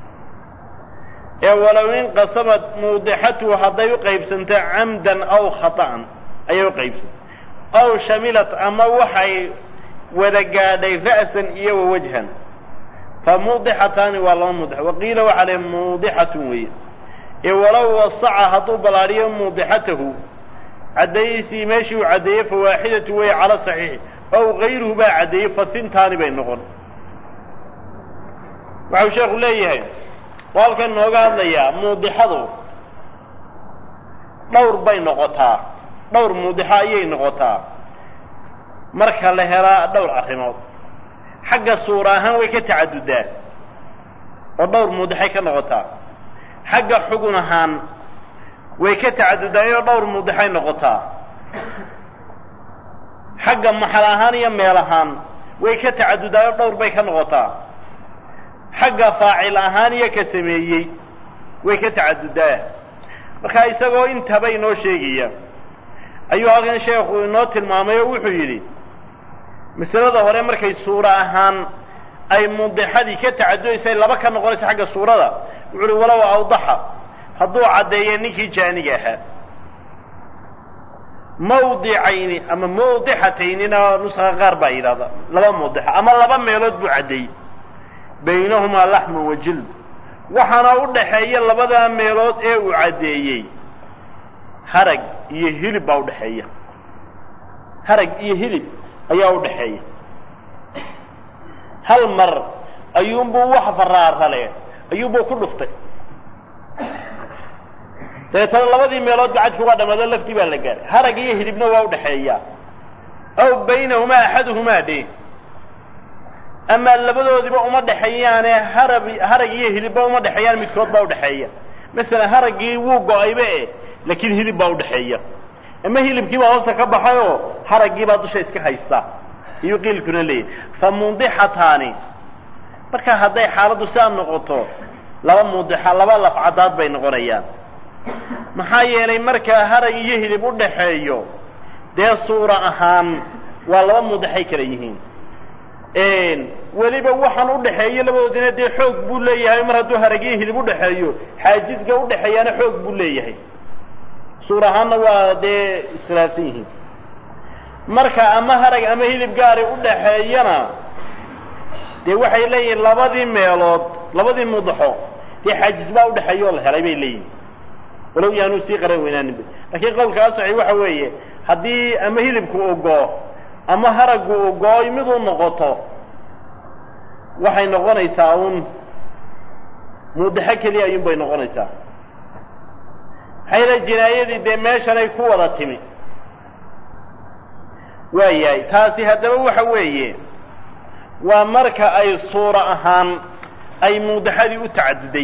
[SPEAKER 1] ee walow inqasamad muudixatuhu hadday u qaybsanto camdan aw khata'an ayay u qaybsantay aw shamilat ama waxay wada gaadhay ra'san iyo wa wajhan fa muudixataani waa laba muudix waqiila waxaa le muudixatun weeye ee walow wasaca hadduu ballaadhiyo muudixatahu caddeeyiisii meeshii uu caddeeyey fa waaxidatu weeye cala saxiixi ow gayruhu baa caddeeyey fasintaani bay noqon waxau sheekhu leeyahay oo halkan nooga hadlayaa muudixadu dhowr bay noqotaa dhowr muudixo ayay noqotaa marka la helaa dhowr arrimood xagga suura ahaan way ka tacadudaa oo dhowr muudixay ka noqotaa xagga xugun ahaan way ka tacadudaayoo dhowr muudixay noqotaa xagga maxal ahaan iyo meel ahaan way ka tacadudaayoo dhowr bay ka noqotaa xagga faacil ahaan iyo ka sameeyey way ka tacadudaa marka isagoo intaba inoo sheegaya ayuu halkan sheekhu inoo tilmaamay oo wuxuu yidhi masalada hore markay suura ahaan ay mudixadii ka tacadudaysay laba ka noqonayso xagga suurada wuxu uhi walow awdaxa hadduu caddeeya ninkii jaaniga ahaa mawdicayni ama mawdixataynina nuska qaar baa yidhahda laba mawdixa ama laba meelood buu caddeeyey baynahumaa laxmun wa jild waxaana u dhaxeeya labadaa meelood ee uu caddeeyey harag iyo hilib baa udhaxeeya harag iyo hilib ayaa u dhaxeeya hal mar ayuunbuu wax faraarale ayuunbuu ku dhuftay dabeetana labadii meelood gacadkii waa dhamaado laftii baa la gaaray harag iyo hilibna waa udhaxeeya aw baynahumaa axaduhumaa dhe amaa labadoodiba uma dhexeeyaane harab harag iyo hilibba uma dhexeeyaan midkood baa udhaxeeya masalan haraggii wuu go-ayba e laakiin hilib baa udhaxeeya ama hilibkii baa hoosta ka baxay oo haraggii baa dusha iska haystaa iyuu qiilkuna leeyahy fa mundixataani marka hadday xaaladdu sidaa noqoto laba mudixa laba lafcadaad bay noqonayaan maxaa yeelay markaa harag iyo hilib u dhaxeeyo dee suura ahaan waa laba mudaxay kala yihiin weliba waxaan udhaxeeyo labadoodina dee xoog buu leeyahay mar hadduu haragyo hilib udhaxeeyo xaajisga udhaxeeyaana xoog buu leeyahay suur ahaanna waa dee iskhilaafsan yihiin marka ama harag ama hilib gaari udhaxeeyana dee waxay leeyihiin labadii meelood labadii mudaxo dee xaajis baa udhaxeeya oo la helay bay leeyihin walow yaanuu sii qaran weynaaninba lakiin qowlka asaxi waxa weeye haddii ama hilibku ogoo ama haraggu ogooy miduu noqoto waxay noqonaysaa un mudaxo keliya ayuun bay noqonaysaa maxaa yala jinaayadii dee meeshanay ku wada timi waa yahay taasi haddaba waxa weeye waa marka ay suuro ahaan ay mudaxadii u tacaduday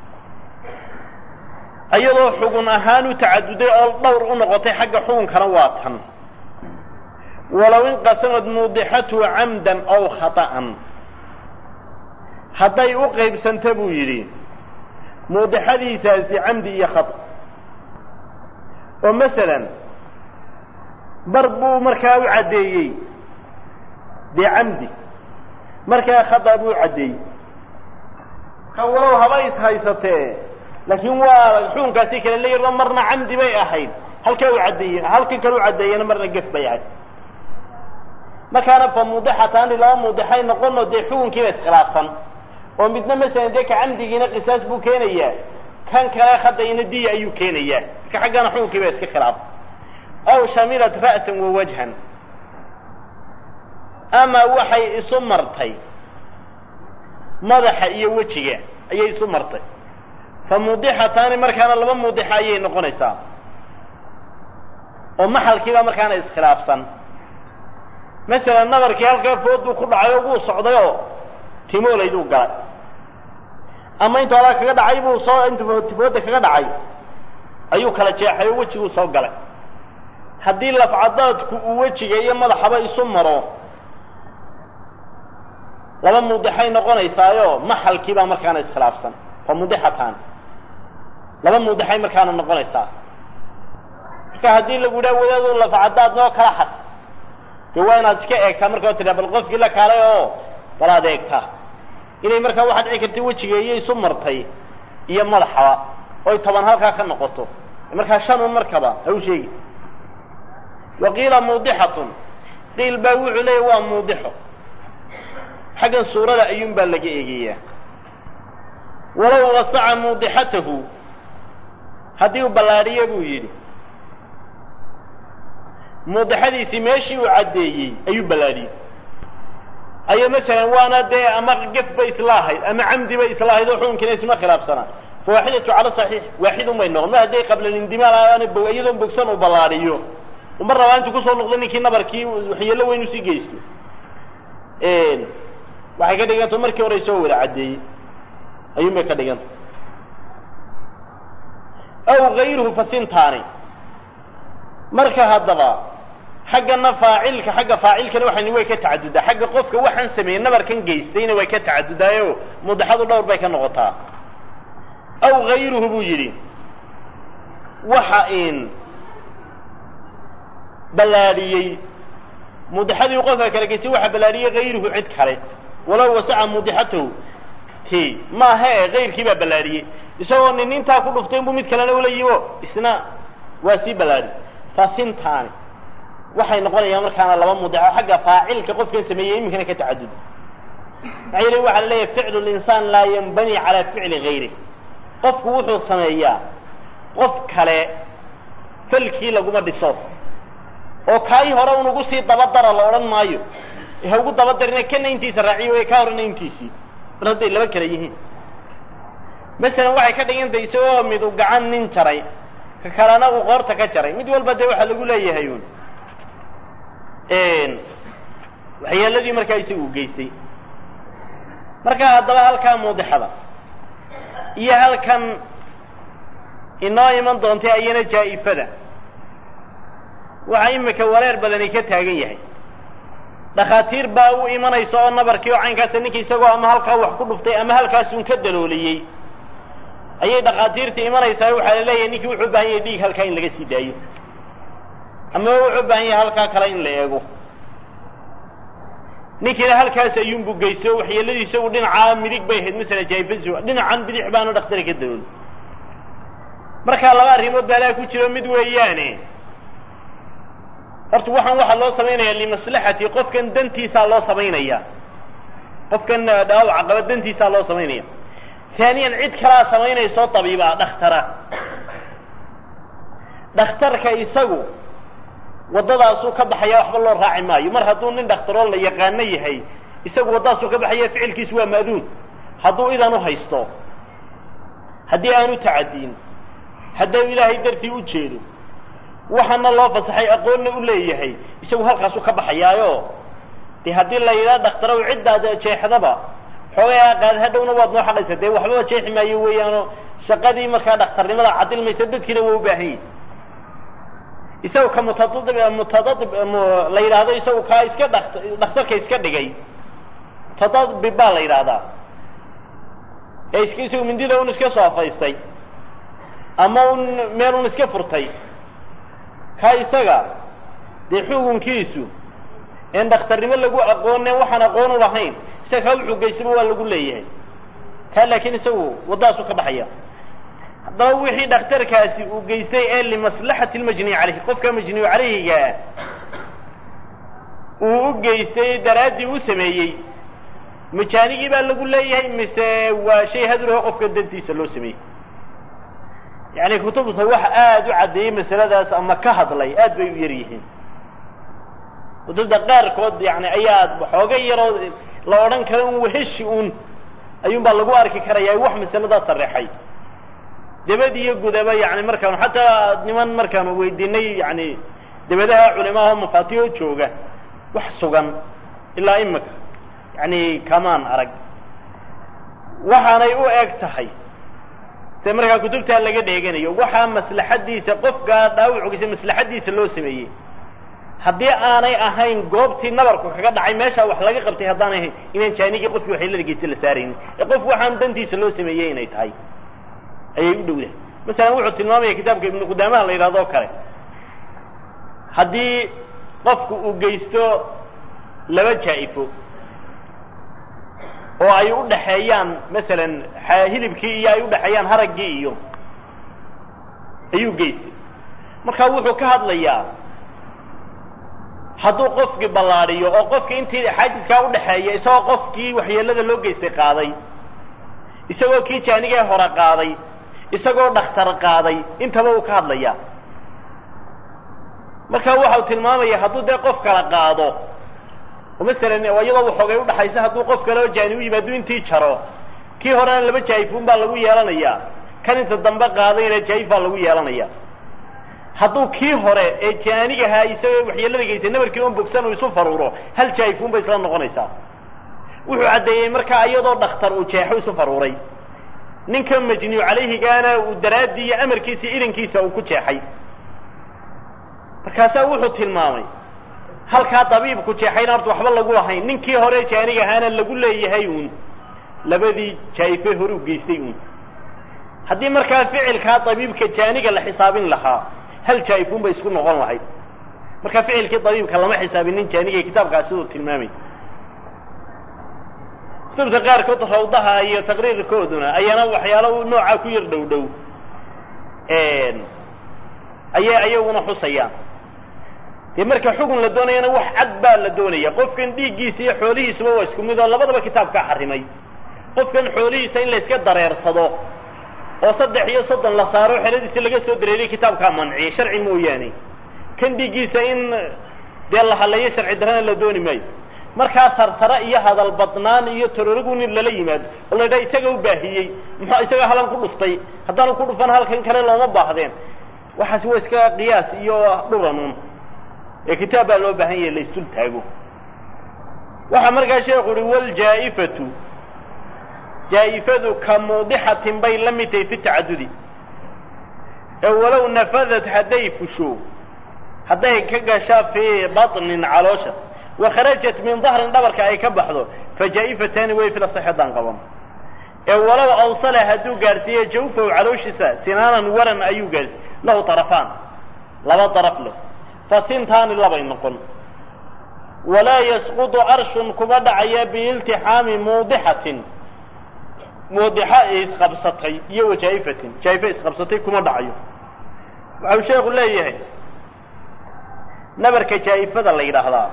[SPEAKER 1] iyadoo xugun ahaan u tacaduday oo dhowr u noqotay xagga xukunkana waa tan walow inqasamad mudixatu camdan aw khata'an hadday u qaybsanta buu yidhi muudixadiisaasi camdi iyo khata oo masalan bar buu markaa u caddeeyey dee camdi markaa khata buu caddeeyey ka walow haba is haysatee laakiin waa xukunkaasi kale la yardo marna camdi bay ahayd halkaa u caddeeye halkan kale u caddeeyena marna gef bay ahayd markaana fa mudixataani laba mudixay noqono dee xukunkiiba iskhilaafsan oo midna masalan dee ka camdigiina qisaas buu keenayaa kan kale khadayna diya ayuu keenayaa marka xaggana xukunkiiba iska khilaaf aw shamilat ra'san wa wajhan ama waxay isu martay madaxa iyo wejiga ayay isu martay fa mudixataani markaana laba mudixa ayay noqonaysaa oo maxalkiiba markaana iskhilaafsan masalan nabarkii halkaa foodbuu ku dhacay oo wuu socday oo timoolayduu galay ama intu alaa kaga dhacay buu soo intu tifooda kaga dhacay ayuu kala jeexay oo wejiguu soo galay haddii lafcadaadku uu wejiga iyo madaxaba isu maro laba mudixay noqonaysaayo maxalkiibaa markaana iskhilaafsan fa mudixatan laba mudixay markaana noqonaysaa marka haddii lagu yidhaha wadaadu lafcadaad noo kala xad dee waa inaad iska eegtaa marka tiraa bal qofkii la kaalay oo bal aad eegtaa inay markaa waxaad dhici karta wejiga iyo isu martay iyo madaxaba oy toban halkaa ka noqoto markaa shan un markaba ha u sheegi wa qiila muudixatun qiil baa wuxuu leeya waa muudixo xaggan suurada ayuun baa laga eegayaa walow wasaca muudixatahu haddii uu ballaadhiyo buu yidhi muudixadiisii meeshii uu caddeeyey ayuu ballaadhiyey ayo masalan waana dee ama gef bay isla ahayd ama camdi bay isla ahayd oo xukunkiina isma khilaafsanaa fa waaxidatu cala saxiix waaxidun bay noqon ma hadday qabla lindimaal aana bo iyadoon bogsan uu ballaadhiyo uma rabaa intuu kusoo noqdo ninkii nabarkii waxyeello weyn usii geysto waxay ka dhiganta markii hore soo wada caddeeyey ayuun bay ka dhiganta aw gayruhu fasintaani marka haddaba xaggana faacilka xagga faacilkana waxani way ka tacadudaa xagga qofka waxaan sameeyey nabarkan geystayna way ka tacadudaayo mudaxadu dhowr bay ka noqotaa aw gayruhu buu yidhi waxa in ballaadhiyey mudaxadii qofka kala geystay waxa ballaadhiyey gayruhu cid kale walow wasaca mudixatahu ti maaha e gayrkii baa ballaadhiyey isagoo nin intaa ku dhuftay inbuu mid kalena ula yimo isna waa sii ballaadhi fasintaani waxay noqonayaan markaana laba mudaxo xagga faacilka qofkan sameeyey iminkana ka tacadud maxaa yeele waxaa la leeyahay ficlu linsaan laa yanbani calaa ficli gayri qofku wuxuu sameeyaa qof kale falkii laguma dhiso oo kaay hore un ugu sii dabadara la odhan maayo ha ugu dabadarina kana intiisa raaciyo way ka horena intiisii mar hadday laba kale yihiin masalan waxay ka dhigantay isagoo mid u gacan nin jaray ka kalena uu qoorta ka jaray mid walba dee waxaa lagu leeyahay un waxyeeladii markaa isagu u geystay marka haddaba halkaa muudixada iyo halkan inoo iman doontay ayana jaa'ifada waxaa imika wareer badani ka taagan yahay dhakhaatiir baa u imanaysa oo nabarkii oo caynkaasa ninka isagoo ama halkaa wax ku dhuftay ama halkaasun ka dalooliyey ayay dhakhaatiirta imanaysaa waxaa la leeyahay ninkii wuxuu u baahan yahay dhiig halkaa in laga sii daayo ama wuxuu u baahan yahay halkaa kale in la eego ninkiina halkaas ayuunbu geysto waxyeelladii isagu dhinacaa midig bay ahayd masala jaifasi dhinacan bidix baanu dhakhtari ka dawoon markaa laba arrimood baa laa ku jiro mid weeyaane horta waxaan waxaa loo samaynaya limaslaxati qofkan dantiisaa loo samaynaya qofkan dhaawaca qaba dantiisaa loo samaynaya haaniyan cid kalaa samaynaysoo tabiiba dhakhtara dhakhtarka isagu waddadaasuu ka baxaya waxba loo raaci maayo mar hadduu nin dhakhtaroo la yaqaano yahay isagu waddadaasuu ka baxaya ficilkiisu waa ma'duun hadduu idan u haysto haddii aanu tacadiin hadduu ilaahay dartii u jeedo waxaana loo fasaxay aqoonna u leeyahay isagu halkaasuu ka baxayaayo dee haddii la yidhaha dhakhtarow ciddaad jeexdaba xoogaa qaad hadhowna waad noo xaqaysa dee waxbaba jeexi maayo weeyaanoo shaqadii markaa dhakhtarnimada cadilmaysa dadkiina waa u baahan yahi isagu ka mutadadib mutadadib la yidhaahdo isagu kaa iska dhak dhakhtarka iska dhigay mutadadib baa la yidhaahdaa ee iska isagu mindida un iska soofaystay ama un meel un iska furtay ka isaga dee xukunkiisu een dhakhtarnimo lagu aqoone waxaan aqoon u lahayn isaga kaa wuxuu geystaba waa lagu leeyahay kaa laakiin isagu waddadaasuu ka baxaya haddaba wixii dhakhtarkaasi uu geystay ee limaslaxati lmajniy caleyhi qofka majniyu caleyhigaa uu u geystay daraaddii u sameeyey majaanigii baa lagu leeyahay mise waa shay haduraho qofka dantiisa loo sameeyey yani kutubta wax aada u caddeeyey masaladaas ama ka hadlay aad bay u yar yihiin kutubta qaarkood yani ayaa xooga yaroo la odhan karo un waheshi un ayuun baa lagu arki karaya wax masaladaa sareexay debad iyo gudaba yani markaanu xataa niman markaanu weydiinay yani debadaha culimaha mafaatiho jooga wax sugan ilaa imika yani kamaan arag waxaanay u eg tahay se markaa kutubtaa laga dheeganayo waxaa maslaxadiisa qofkaa dhaawucgiisa maslaxadiisa loo sameeyey haddii aanay ahayn goobtii nabarku kaga dhacay meeshaa wax laga qabtay haddaanay ahayn inaan jaanigii qofkii waxyeelada geysta la saaraynin ee qof waxaan dantiisa loo sameeyey inay tahay ayay u dhowdahay masalan wuxuu tilmaamaya kitaabka ibnu qudaamaha la yidhahdo o kale haddii qofku uu geysto laba jaa-ifo oo ay u dhaxeeyaan masalan hilibkii iyo ay u dhexeeyaan haraggii iyo ayuu geystay markaa wuxuu ka hadlayaa hadduu qofkii ballaadhiyo oo qofkii intii xaajiskaa udhaxeeya isagoo qofkii waxyeelada loo geystay qaaday isagoo kii jaanigee hore qaaday isagoo dhakhtar qaaday intaba uu ka hadlayaa marka waxau tilmaamaya hadduu dee qof kala qaado oo masalan iyadoo waxoogay udhaxaysa hadduu qof kale oo jaani u yimaado intii jaro kii horena laba jaayifuun baa lagu yeelanayaa kan inta dambe qaadayna jaayif baa lagu yeelanaya hadduu kii hore ee jaanigahaa isagoo waxyeelada geystay nabarkii on bogsan uu isu faruuro hal jaayifuun bay isla noqonaysaa wuxuu caddeeyey markaa iyadoo dhakhtar uu jeexo isu faruuray ninka majniyu calayhigaana uu daraaddii iyo amarkiisa idankiisa uu ku jeexay markaasaa wuxuu tilmaamay halkaa dabiibku jeexayna horta waxba lagu lahayn ninkii hore jaanig ahaana lagu leeyahay uun labadii jaa'ife hore u geystay uun haddii markaa ficilkaa dabiibka jaaniga la xisaabin lahaa hal jaa'ifuun bay isku noqon lahayd marka ficilkii dabiibka lama xisaabinin jaaniga kitaabkaas siduu tilmaamay kutubta qaarkood rawdaha iyo taqriirkooduna ayaana waxyaalo noocaa ku yar dhow dhow ayay ayaguna xusayaan dee marka xugun la doonayana wax cad baa la doonaya qofkan dhiiggiisa iyo xoolihiisuba waa isku mid oo labadaba kitaabkaa xarimay qofkan xoolihiisa in la iska dareersado oo saddex iyo soddon la saaro xeradiisi laga soo dareeriya kitaabkaa manciyay sharci mooyaane kan dhiiggiisa in dee la haleeyo sharci darana la dooni maayo markaa tartara iyo hadal badnaan iyo tororigun in lala yimaado oo la yidhaha isaga u baahiyey muxuu isaga halan ku dhuftay haddaanu ku dhufan halkan kale looma baahdeen waxaasi waa iska qiyaas iyo dhuranuun ee kitaab baa loo baahan yahay la isdul taago waxaa markaa sheekhu uhi wljaa'ifatu jaa'ifadu ka muudixatin bay la mid tahay fi tacadudi ee walow nafadat hadday fusho hadday ka gashaa fii baطnin caloosha wakharajat min dahrin dhabarka ay ka baxdo fajaa'ifatani way fil asax haddaan qaban ee walow awsala hadduu gaadhsiiye jawfahu calooshiisa sinaanan waran ayuu gaadhsiiy lahu طarafaan laba daraf leh fasintaani labay noqon
[SPEAKER 2] walaa yasqudu arshun kuma dhacaya biiltixaami muudixatin muudixa isqabsatay iyo wajaa'ifatin jaa'ifa isqabsatay kuma dhacayo waxau sheekhu leeyahay nabarka jaa'ifada la yidhaahdaa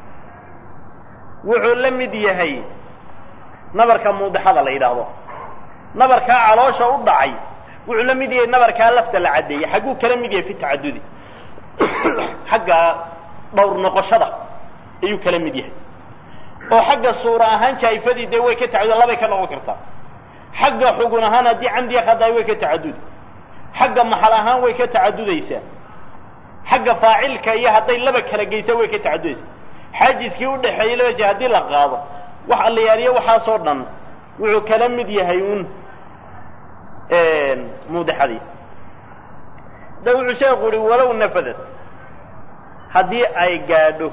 [SPEAKER 2] wuxuu la mid yahay nabarka muudixada la yidhaahdo nabarkaa caloosha u dhacay wuxuu la mid yahay nabarkaa lafta la caddeeyey xagguu kala mid yahay fi tacadudi xagga dhowr noqoshada ayuu kala mid yahay oo xagga suura ahaan jaa'ifadii dee way ka tacadud labay ka noqon kartaa xagga xugun ahaan haddii camdiya khadaay way ka tacadudi xagga maxal ahaan way ka tacadudaysaa xagga faacilka iyo hadday laba kala geysa way ka tacadudaysaa xaajiskii udhaxeeyey laba je haddii la qaado wax allayaaliyo waxaasoo dhan wuxuu kala mid yahay un muudixadii da wuxuu sheekhu uhi walow nafadad haddii ay gaadho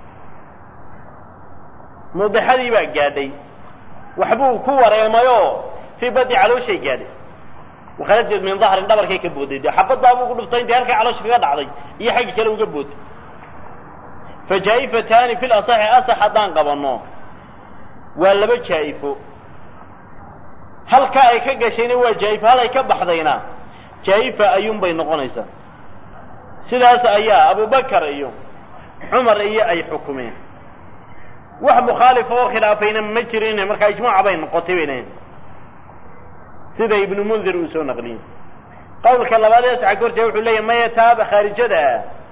[SPEAKER 2] muudixadii baa gaadhay waxbuu ku wareemayoo fii badi calooshay gaadhay wakharajad min dahrin dhabarkay ka booday dee xabaddaabuu ku dhuftay intay halkaa caloosha kaga dhacday iyo xaggi kale uga booday fa jaa'ifataani fi lasaxi asax haddaan qabanno waa laba jaa'ifo halkaa ay ka gashayna waa jaa'ifo hal ay ka baxdayna jaa'ifa ayuunbay noqonaysaa sidaas ayaa abubakar iyo cumar iyo ay xukumeen wax mukhaalifa oo khilaafayna ma jirin markaa ijmaaca bay noqotay bay leeyiin sida ibnu mundir uu soo naqliyey qawlka labaad ee saxa korjee wuxuu leeyahy maya taaba khaarijada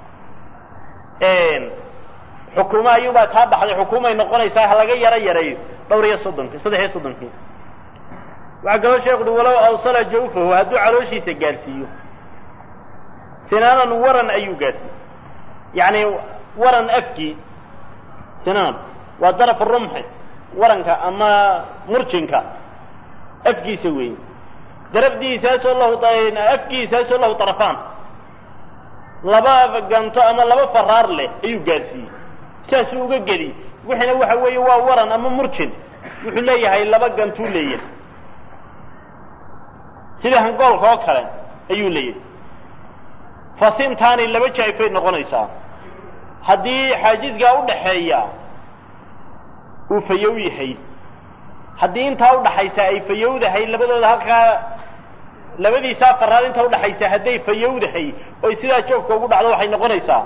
[SPEAKER 2] xukumo ayuunbaa taa baxday xukumay noqonaysaa ha laga yaro yareeyo dhowr iyo soddonki saddex iyo soddonkii waxaa kaloo sheekhu uhi walow awsala jawfahu hadduu calooshiisa gaadhsiiyo sinaanan waran ayuu gaadhsiiyey yacni waran afkii sinaan waa daraf rumxi waranka ama murjinka afkiisa weeye darafdiisaasoo lahu afkiisaasoo lahu darafaan laba ganto ama laba faraar leh ayuu gaadhsiiyey saasuu uga geli wixina waxa weeye waa waran ama murjin wuxuu leeyahay laba gantuu leeyahay sida hangoolka oo kale ayuu leeyahay fasintaani laba jaa'ifay noqonaysaa haddii xaajiskaa udhaxeeya uu fayow yahay haddii intaa udhaxaysa ay fayowdahay labadooda halkaa labadiisaa faraad intaa udhaxaysa hadday fayowdahay oy sidaa joogka ugu dhacdo waxay noqonaysaa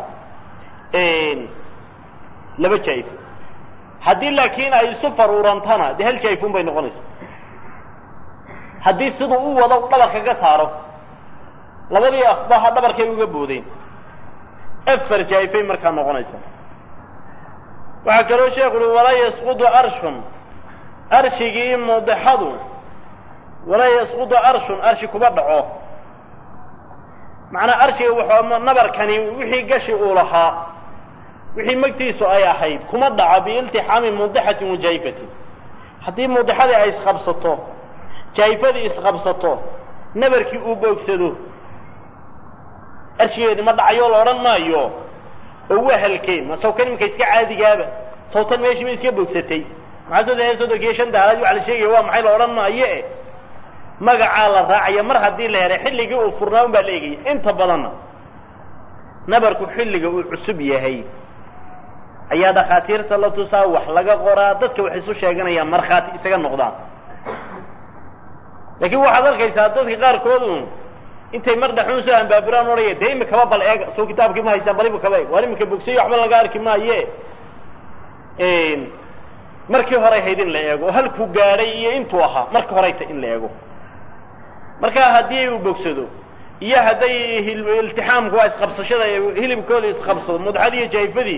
[SPEAKER 2] laba jaa'ifo haddii laakiin ay isu faruurantana dee hal jaa'ifun bay noqonaysaa haddii siduu u wado dhabarka ka saaro labadii afbaha dhabarkay uga boodeen afar jaa'ifay markaa noqonaysa waxaa kaloo sheekhu uhi walaa yasqudu arshun arshigii muudixadu walaa yasqudu arshun arshi kuma dhaco macnaa arshiga wuxuu nabarkani wixii gashi uu lahaa wixii magtiisu ay ahayd kuma dhaco biiltixaami muudixatin wa jaa'ifatin haddii muudixadii ay isqabsato jaa'ifadii isqabsato nabarkii uu boogsado arshigeedi ma dhacayo la odhan maayo oo waa halkeen ma sawkan iminka iska caadigaaba sawtan meeshii ba iska boogsatay maxaa saddex iyo soddonki iyo shan daalaad waxa la sheegaya waa maxay la odhan maayo e magacaa la raacaya mar haddii la helay xilligii uu furnaa un baa la eegaya inta badanna nabarku xilliga uu cusub yahay ayaa dhakhaatiirta la tusaa wax laga qoraa dadka wax isu sheeganayaan markhaati isaga noqdaan laakiin waxaad arkaysaa dadka qaarkoodu intay mar dhaxuun soo ambaabiraan odhaya dee imikaba bal eega soo kitaabkii ma haysaan bal imikaba eeg waan imika bogsayo waxba laga arki maaye markii horay hayd in la eego oo halkuu gaadhay iyo intuu ahaa markii horay ta in la eego marka haddii uu bogsado iyo hadday iltixaamku waa isqabsashada hilibkooda isqabsado mudxadii iyo jaayifadii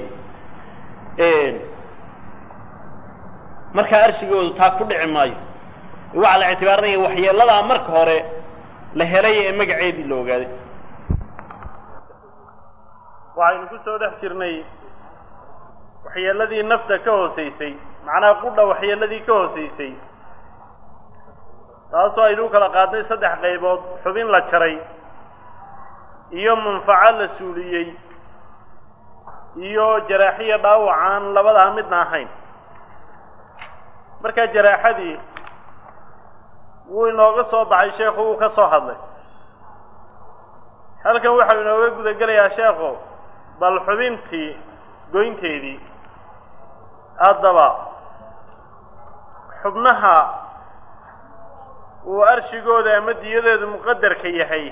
[SPEAKER 2] markaa arshigoodu taa ku dhici maayo waxaa la ictibaarinaya waxyeeladaa marka hore la helay ee magaceedii la ogaaday waxaynu ku soo dhex jirnay waxyeeladii nafta ka hoosaysay macnaha qudha waxyeeladii ka hoosaysay taasoo aynu u kala qaadnay saddex qaybood xubin la jaray iyo manfaco la suuliyey iyo jaraaxiya dhaawacaan labadaa midna ahayn markaa jaraaxadii wuu inooga soo baxay sheekhu wuu ka soo hadlay halkan waxau inooga guda gelayaa sheekhu bal xubintii goynteedii
[SPEAKER 1] haddaba xubnaha uu arshigooda ama diyadeedu muqadarka yahay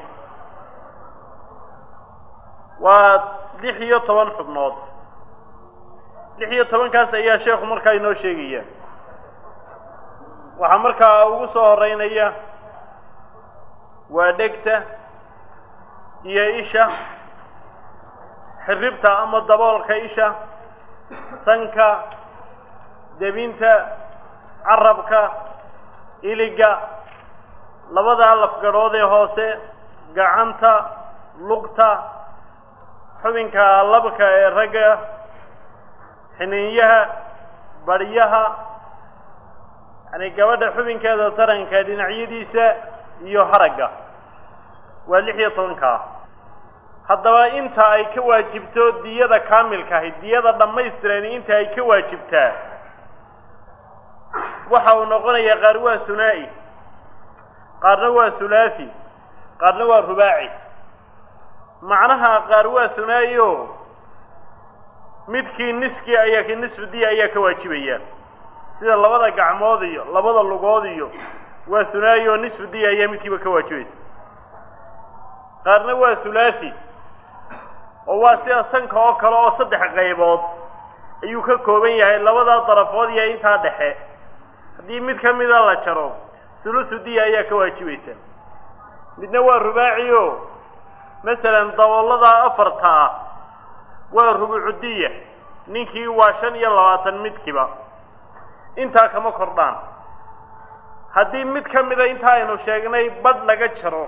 [SPEAKER 1] waa lix iyo toban xubnood lix iyo tobankaas ayaa sheekhu markaa inoo sheegaya waxaa markaa ugu soo horeynaya waa dhegta iyo isha xirribta ama daboolka isha sanka debinta carabka iliga labadaa lafgadhood ee hoose gacanta lugta xubinka labka ee ragga xiniinyaha baryaha yani gabadha xubinkeeda taranka dhinacyadiisa iyo haragga waa lix iyo tobankaa haddaba inta ay ka waajibto diyada kaamilka ahi diyada dhammaystiran inta ay ka waajibtaa waxa uu noqonayaa qaar waa hunaa'i qaarna waa hulaathi qaarna waa rubaaci macnaha qaar waa hunaa'i o midkii niskii ayaa ki nisfu diya ayaa ka waajibaya sida labada gacmood iyo labada lugood iyo waa hunaa'i oo nisfu diya ayaa midkiiba ka waajibaysa qaarna waa hulaathi oo waa sida sanka oo kale oo saddex qaybood ayuu ka kooban yahay labadaa darafood iyo intaa dhexe haddii mid ka mida la jaro hulusu diya ayaa ka waajibaysa midna waa rubaaci o masalan dabooladaa afarta ah waa rubucu diya ninkii waa shan iyo labaatan midkiiba intaa kama kordhaan haddii mid ka mida inta aynu sheegnay badh laga jaro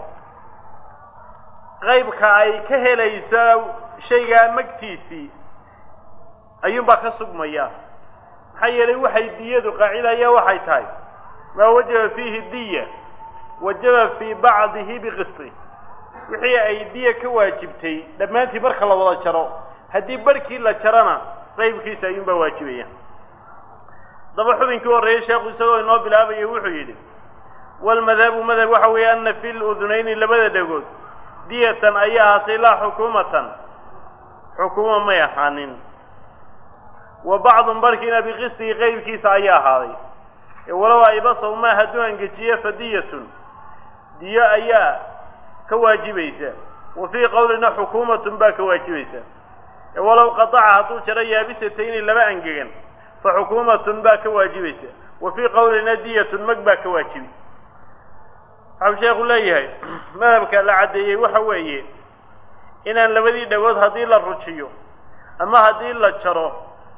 [SPEAKER 1] qaybka ay ka helaysaa shaygaa magtiisii ayuunbaa ka sugmaya maxaa yeelay waxay diyadu qaacidaya waxay tahay maa wajaba fiihi diya wajaba fii bacdihi biqisti wixii ay diya ka waajibtay dhammaantii marka la wada jaro haddii barhkii la jarana qaybkiisa ayuunbaa waajibaya daba xubinkii horreeyey sheekhu isagoo inoo bilaabaya wuxuu yidhi walmadhabu madhab waxa weeye ana fi ludunayni labada dhegood diyatan ayay ahaatay laa xukuumatan xukuuma may ahaanin wa bacdun barhkiina biqistihi qeybkiisa ayaa ahaaday ee walow aybasaw maa hadduu angejiye fa diyatun diyo ayaa ka waajibaysa wa fii qowlina xukuumatun baa ka waajibaysa ee walow qataca hadduu jaro yaabisatayni laba angegan fa xukuumatun baa ka waajibaysa wa fii qowlina diyatun mag baa ka waajibi waxau sheekhu leeyahay madhabka la caddeeyey waxa weeye inaan labadii dhagood haddii la rujiyo ama haddii la jaro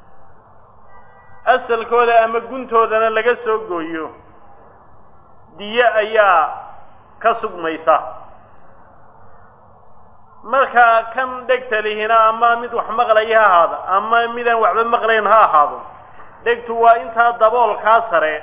[SPEAKER 1] asalkooda ama guntoodana laga soo gooyo diyo ayaa ka sugmaysa markaa kan dhegta lihina ama mid wax maqlaya ha ahaado ama midaan waxba maqlayn ha ahaado dhegtu waa intaa daboolkaa sare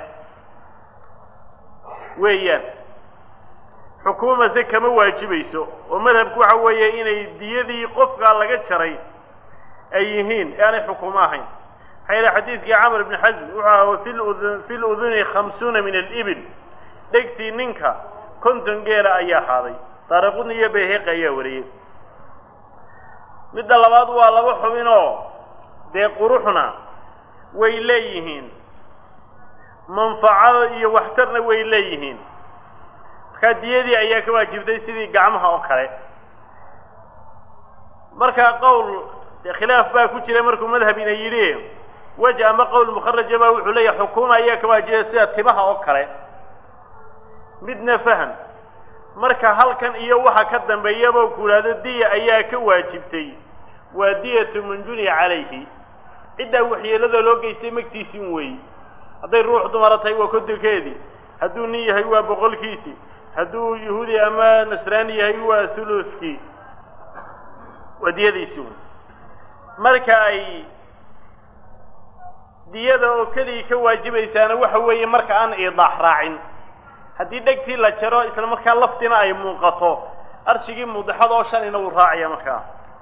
[SPEAKER 1] weeyaan xukuumase kama waajibayso oo madhabku waxa weeye inay diyadii qofkaa laga jaray ay yihiin ee aanay xukuumo ahayn maxaa yeele xadiidkii camr ibni xasm wuxuu aha fi ludun fi luduni khamsuuna min alibil dhegtii ninka konton geela ayaa ahaaday daaraqudni iyo bayheqi ayaa wariyey midda labaad waa laba xubinoo dee quruxna way leeyihiin manfaco iyo waxtarna way leeyihiin markaa diyadii ayaa ka waajibtay sidii gacmaha oo kale markaa qowl dee khilaaf baa ku jira markuu madhabina yidhi wej ama qowl mukharaja baa wuxuu leeyahay xukuuma ayaa ka waajibay sida timaha oo kale midna faham marka halkan iyo waxa ka dambeeyaba ku idhaahdo diya ayaa ka waajibtay waa diyatu manjuni calayhi ciddaa waxyeelada loo geystay magtiisin weey hadday ruux dumara tahay waa kodonkeedii hadduu nin yahay waa boqolkiisii hadduu yahuudi ama nasraani yahay waa thuluthkii waa diyadiisi wey marka ay diyada oo keligii ka waajibaysaana waxa weeye marka aan iidaax raacin haddii dhegtii la jaro isla markaa laftina ay muuqato arshigii mudaxada oo shanina wuu raacaya markaa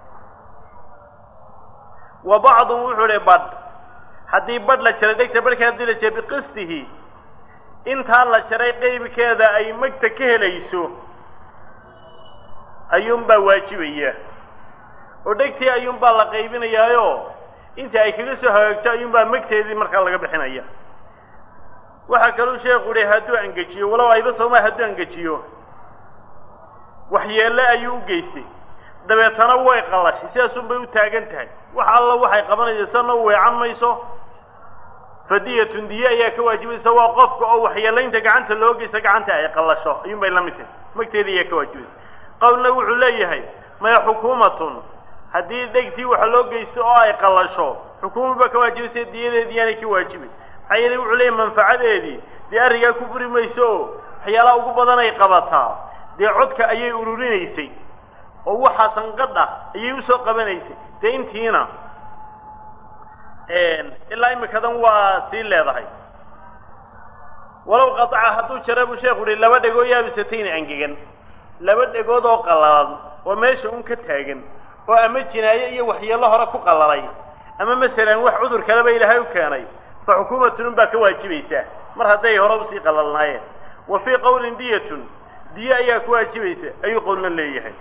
[SPEAKER 1] wa bacdun wuxuu hi badh haddii badh la jaray dhegta badhka haddii la jaray biqistihi intaa la jaray qeybkeeda ay magta ka helayso ayuunbaa waajibaya oo dhegtii ayuunbaa la qaybinayaayo inta ay kaga soo hagaagto ayuunbaa magteedii markaa laga bixinaya waxaa kaluu sheekhu yihi hadduu angejiyo walow ayba sooma hadduu angejiyo waxyeelle ayuu u geystay dabeetana way qallashay sidaasun bay u taagan tahay wax alla waxay qabanaysa sana u weecan mayso fadiyatun diye ayaa ka waajibaysa waa qofka oo waxyeelaynta gacanta loo geysta gacanta ay qallasho ayuun bay la mid tahay magteeda ayaa ka waajibaysa qowlna wuxuu leeyahay maya xukuumatun haddii dhegtii waxa loo geysto oo ay qallasho xukuuma baa ka waajibaysa diyadeedii yaanay ka waajibay maxaa yeelay wuxuu leeyahay manfacadeedii dee arringaa ku buri mayso oo waxyaalaha ugu badan ay qabataa dee codka ayay ururinaysay oo waxaa sanqadha ayay usoo qabanaysay dee intiina ilaa imikadan waa sii leedahay walow qataca hadduu jara buu sheekhu uhi laba dhegoo yaabisatayna angegan laba dhegood oo qallalan oo meesha un ka taagan oo ama jinaaye iyo waxyeello hore ku qallalay ama masalan wax cudur kaleba ilaahay u keenay fa xukuumatun un baa ka waajibaysaa mar hadday hore usii qallalnaayeen wa fii qowlin diyatun diye ayaa ku waajibaysa ayuu qowlna leeyahay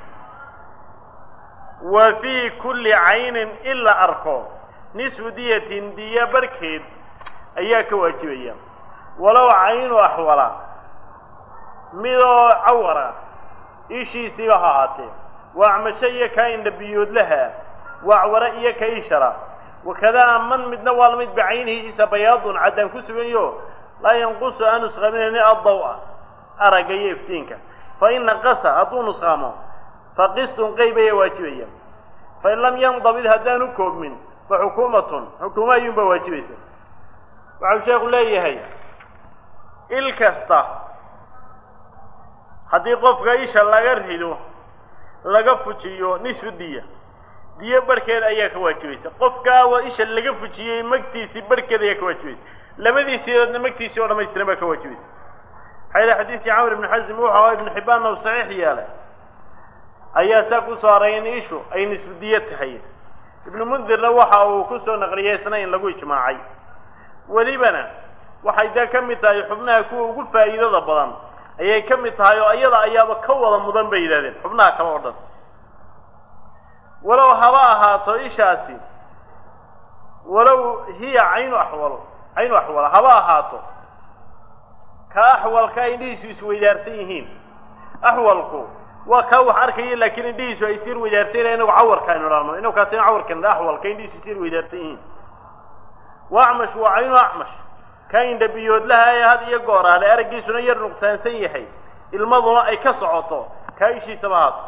[SPEAKER 1] wa fii kulli caynin in la arko nisfu diyatin diya barhkeed ayaa ka waajibaya walow caynu axwala midoo cawara ishiisiiba ha ahaatee waa acmasho iyo kaa indhabiyoodlaha waa acwara iyo ka ishara wakadaa man midna waa lamid bacaynihiisa bayaadun caddaan ku suganyo laa yanqusu aan nusqaaminayni addaw-a aragga iyo iftiinka fa in naqasa hadduu nusqaamo fa qistun qeyb ayaa waajibaya fain lam yandabid haddaanu koobmin fa xukuumatun xukuuma ayuunbaa waajibaysa waxau sheekhu leeyahay il kasta haddii qofka isha laga rido laga fujiyo nisfu diya diyo barhkeed ayaa ka waajibaysa qofkaa isha laga fujiyey magtiisii barhkeed ayaa ka waajibaysa labadiisiidoodna magtiisii oo dhamaystiran baa ka waajibaysa maxaa yidhi xadiidkii camr ibnu xasim wuxu aha ibnu xibbaanna u saxiix yeelay ayaa saa ku soo haray in ishu ay nisfu diyo tahay ibnu mundirna waxa uu ku soo naqliyey isna in lagu ijmaacay welibana waxay dee ka mid tahay xubnaha kuwa ugu faa'iidada badan ayay ka mid tahay oo iyada ayaaba ka wada mudan bay yidhahdeen xubnaha kale oo dhan walow haba ahaato ishaasi walow hiya caynu axwalo caynu axwala haba ahaato ka axwalka indhihiisu isweydaarsan yihiin axwalku waa kaa wax arkaya laakiin indhihiisu ay sir weydaarsanyahin inagu cawarka aynu dhahno inagu kaasina cawarkan axwalka indhihiisu sir weydaarsan yihiin wa acmash waa caynu acmash ka indhabiyoodlaha ee had iyo gooraale araggiisuna yar nuqsaansan yahay ilmaduna ay ka socoto kaa ishiisaba haato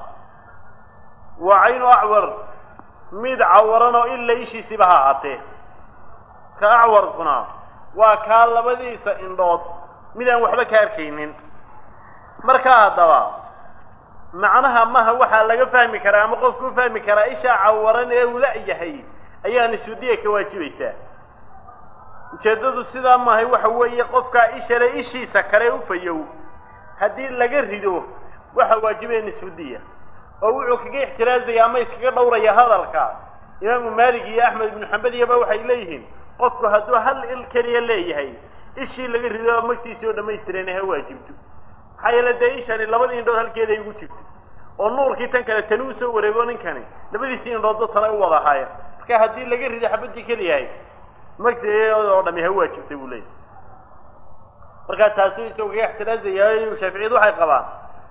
[SPEAKER 1] waa caynu acwar mid cawaran oo ila ishiisiba ha ahaatee ka acwarkuna waa kaa labadiisa indhood mid aan waxba ka arkaynin markaa haddaba macnaha maha waxaa laga fahmi karaa ama qofku u fahmi karaa ishaa cawaran ee uu la-yahay ayaa nisudiya ka waajibaysaa ujeeddadu sidaa maahay waxa weeye qofkaa ishale ishiisa kale u fayow haddii laga rido waxa waajibaya nisfudiya oo wuxuu kaga ixtiraazaya ama iskaga dhowraya hadalka imaamu maalik iyo axmed ibnu xambal iyaba waxay leeyihiin qofku hadduu hal il keliya leeyahay ishii laga rido magtiisii oo dhammaystiran ha waajibto maxaa yeele dee ishani labadii indhood halkeeday ugu jirto oo nuurkii tan kale tani usoo wareego ninkani labadiisii indhoodba tana u wada ahaayeen marka haddii laga rido xabadii keliyahay magteeda oo dhami ha waajibtay buu leeyahay markaa taasuu isagoo kaga ixtiraazaya shaaficiyadu waxay qabaan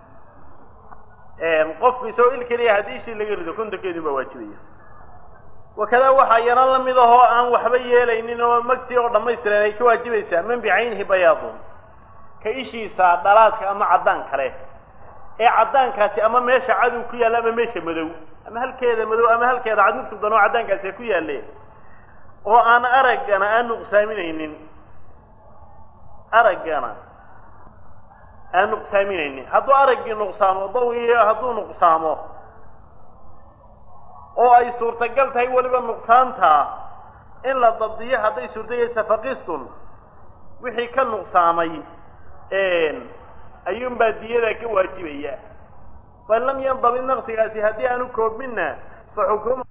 [SPEAKER 1] qofku isagoo il keliya haddii ishii laga rido kontonkeedii baa waajibaya wakadaa waxaa yaran la mid ahoo aan waxba yeelaynin oo magtii oo dhammaystiran ay ka waajibaysaa man bicaynihi bayaadun ka ishiisa dhalaadka ama caddaan kale ee caddaankaasi ama meesha cadow ku yaalla ama meesha madow ama halkeeda madow ama halkeeda cad midku danoo caddaankaasi ku yaalle oo aan araggana aan nuqsaaminaynin araggana aan nuqsaaminaynin hadduu araggii nuqsaamo dawiyo hadduu nuqsaamo oo ay suurtagal tahay weliba nuqsaantaa in la dabdiyo hadday suurtagaysa faqistun wixii ka nuqsaamay ayuunbaa diyada ka waajibaya fain lam yandabid naqsigaasi haddii aanu koobminna fa xukuum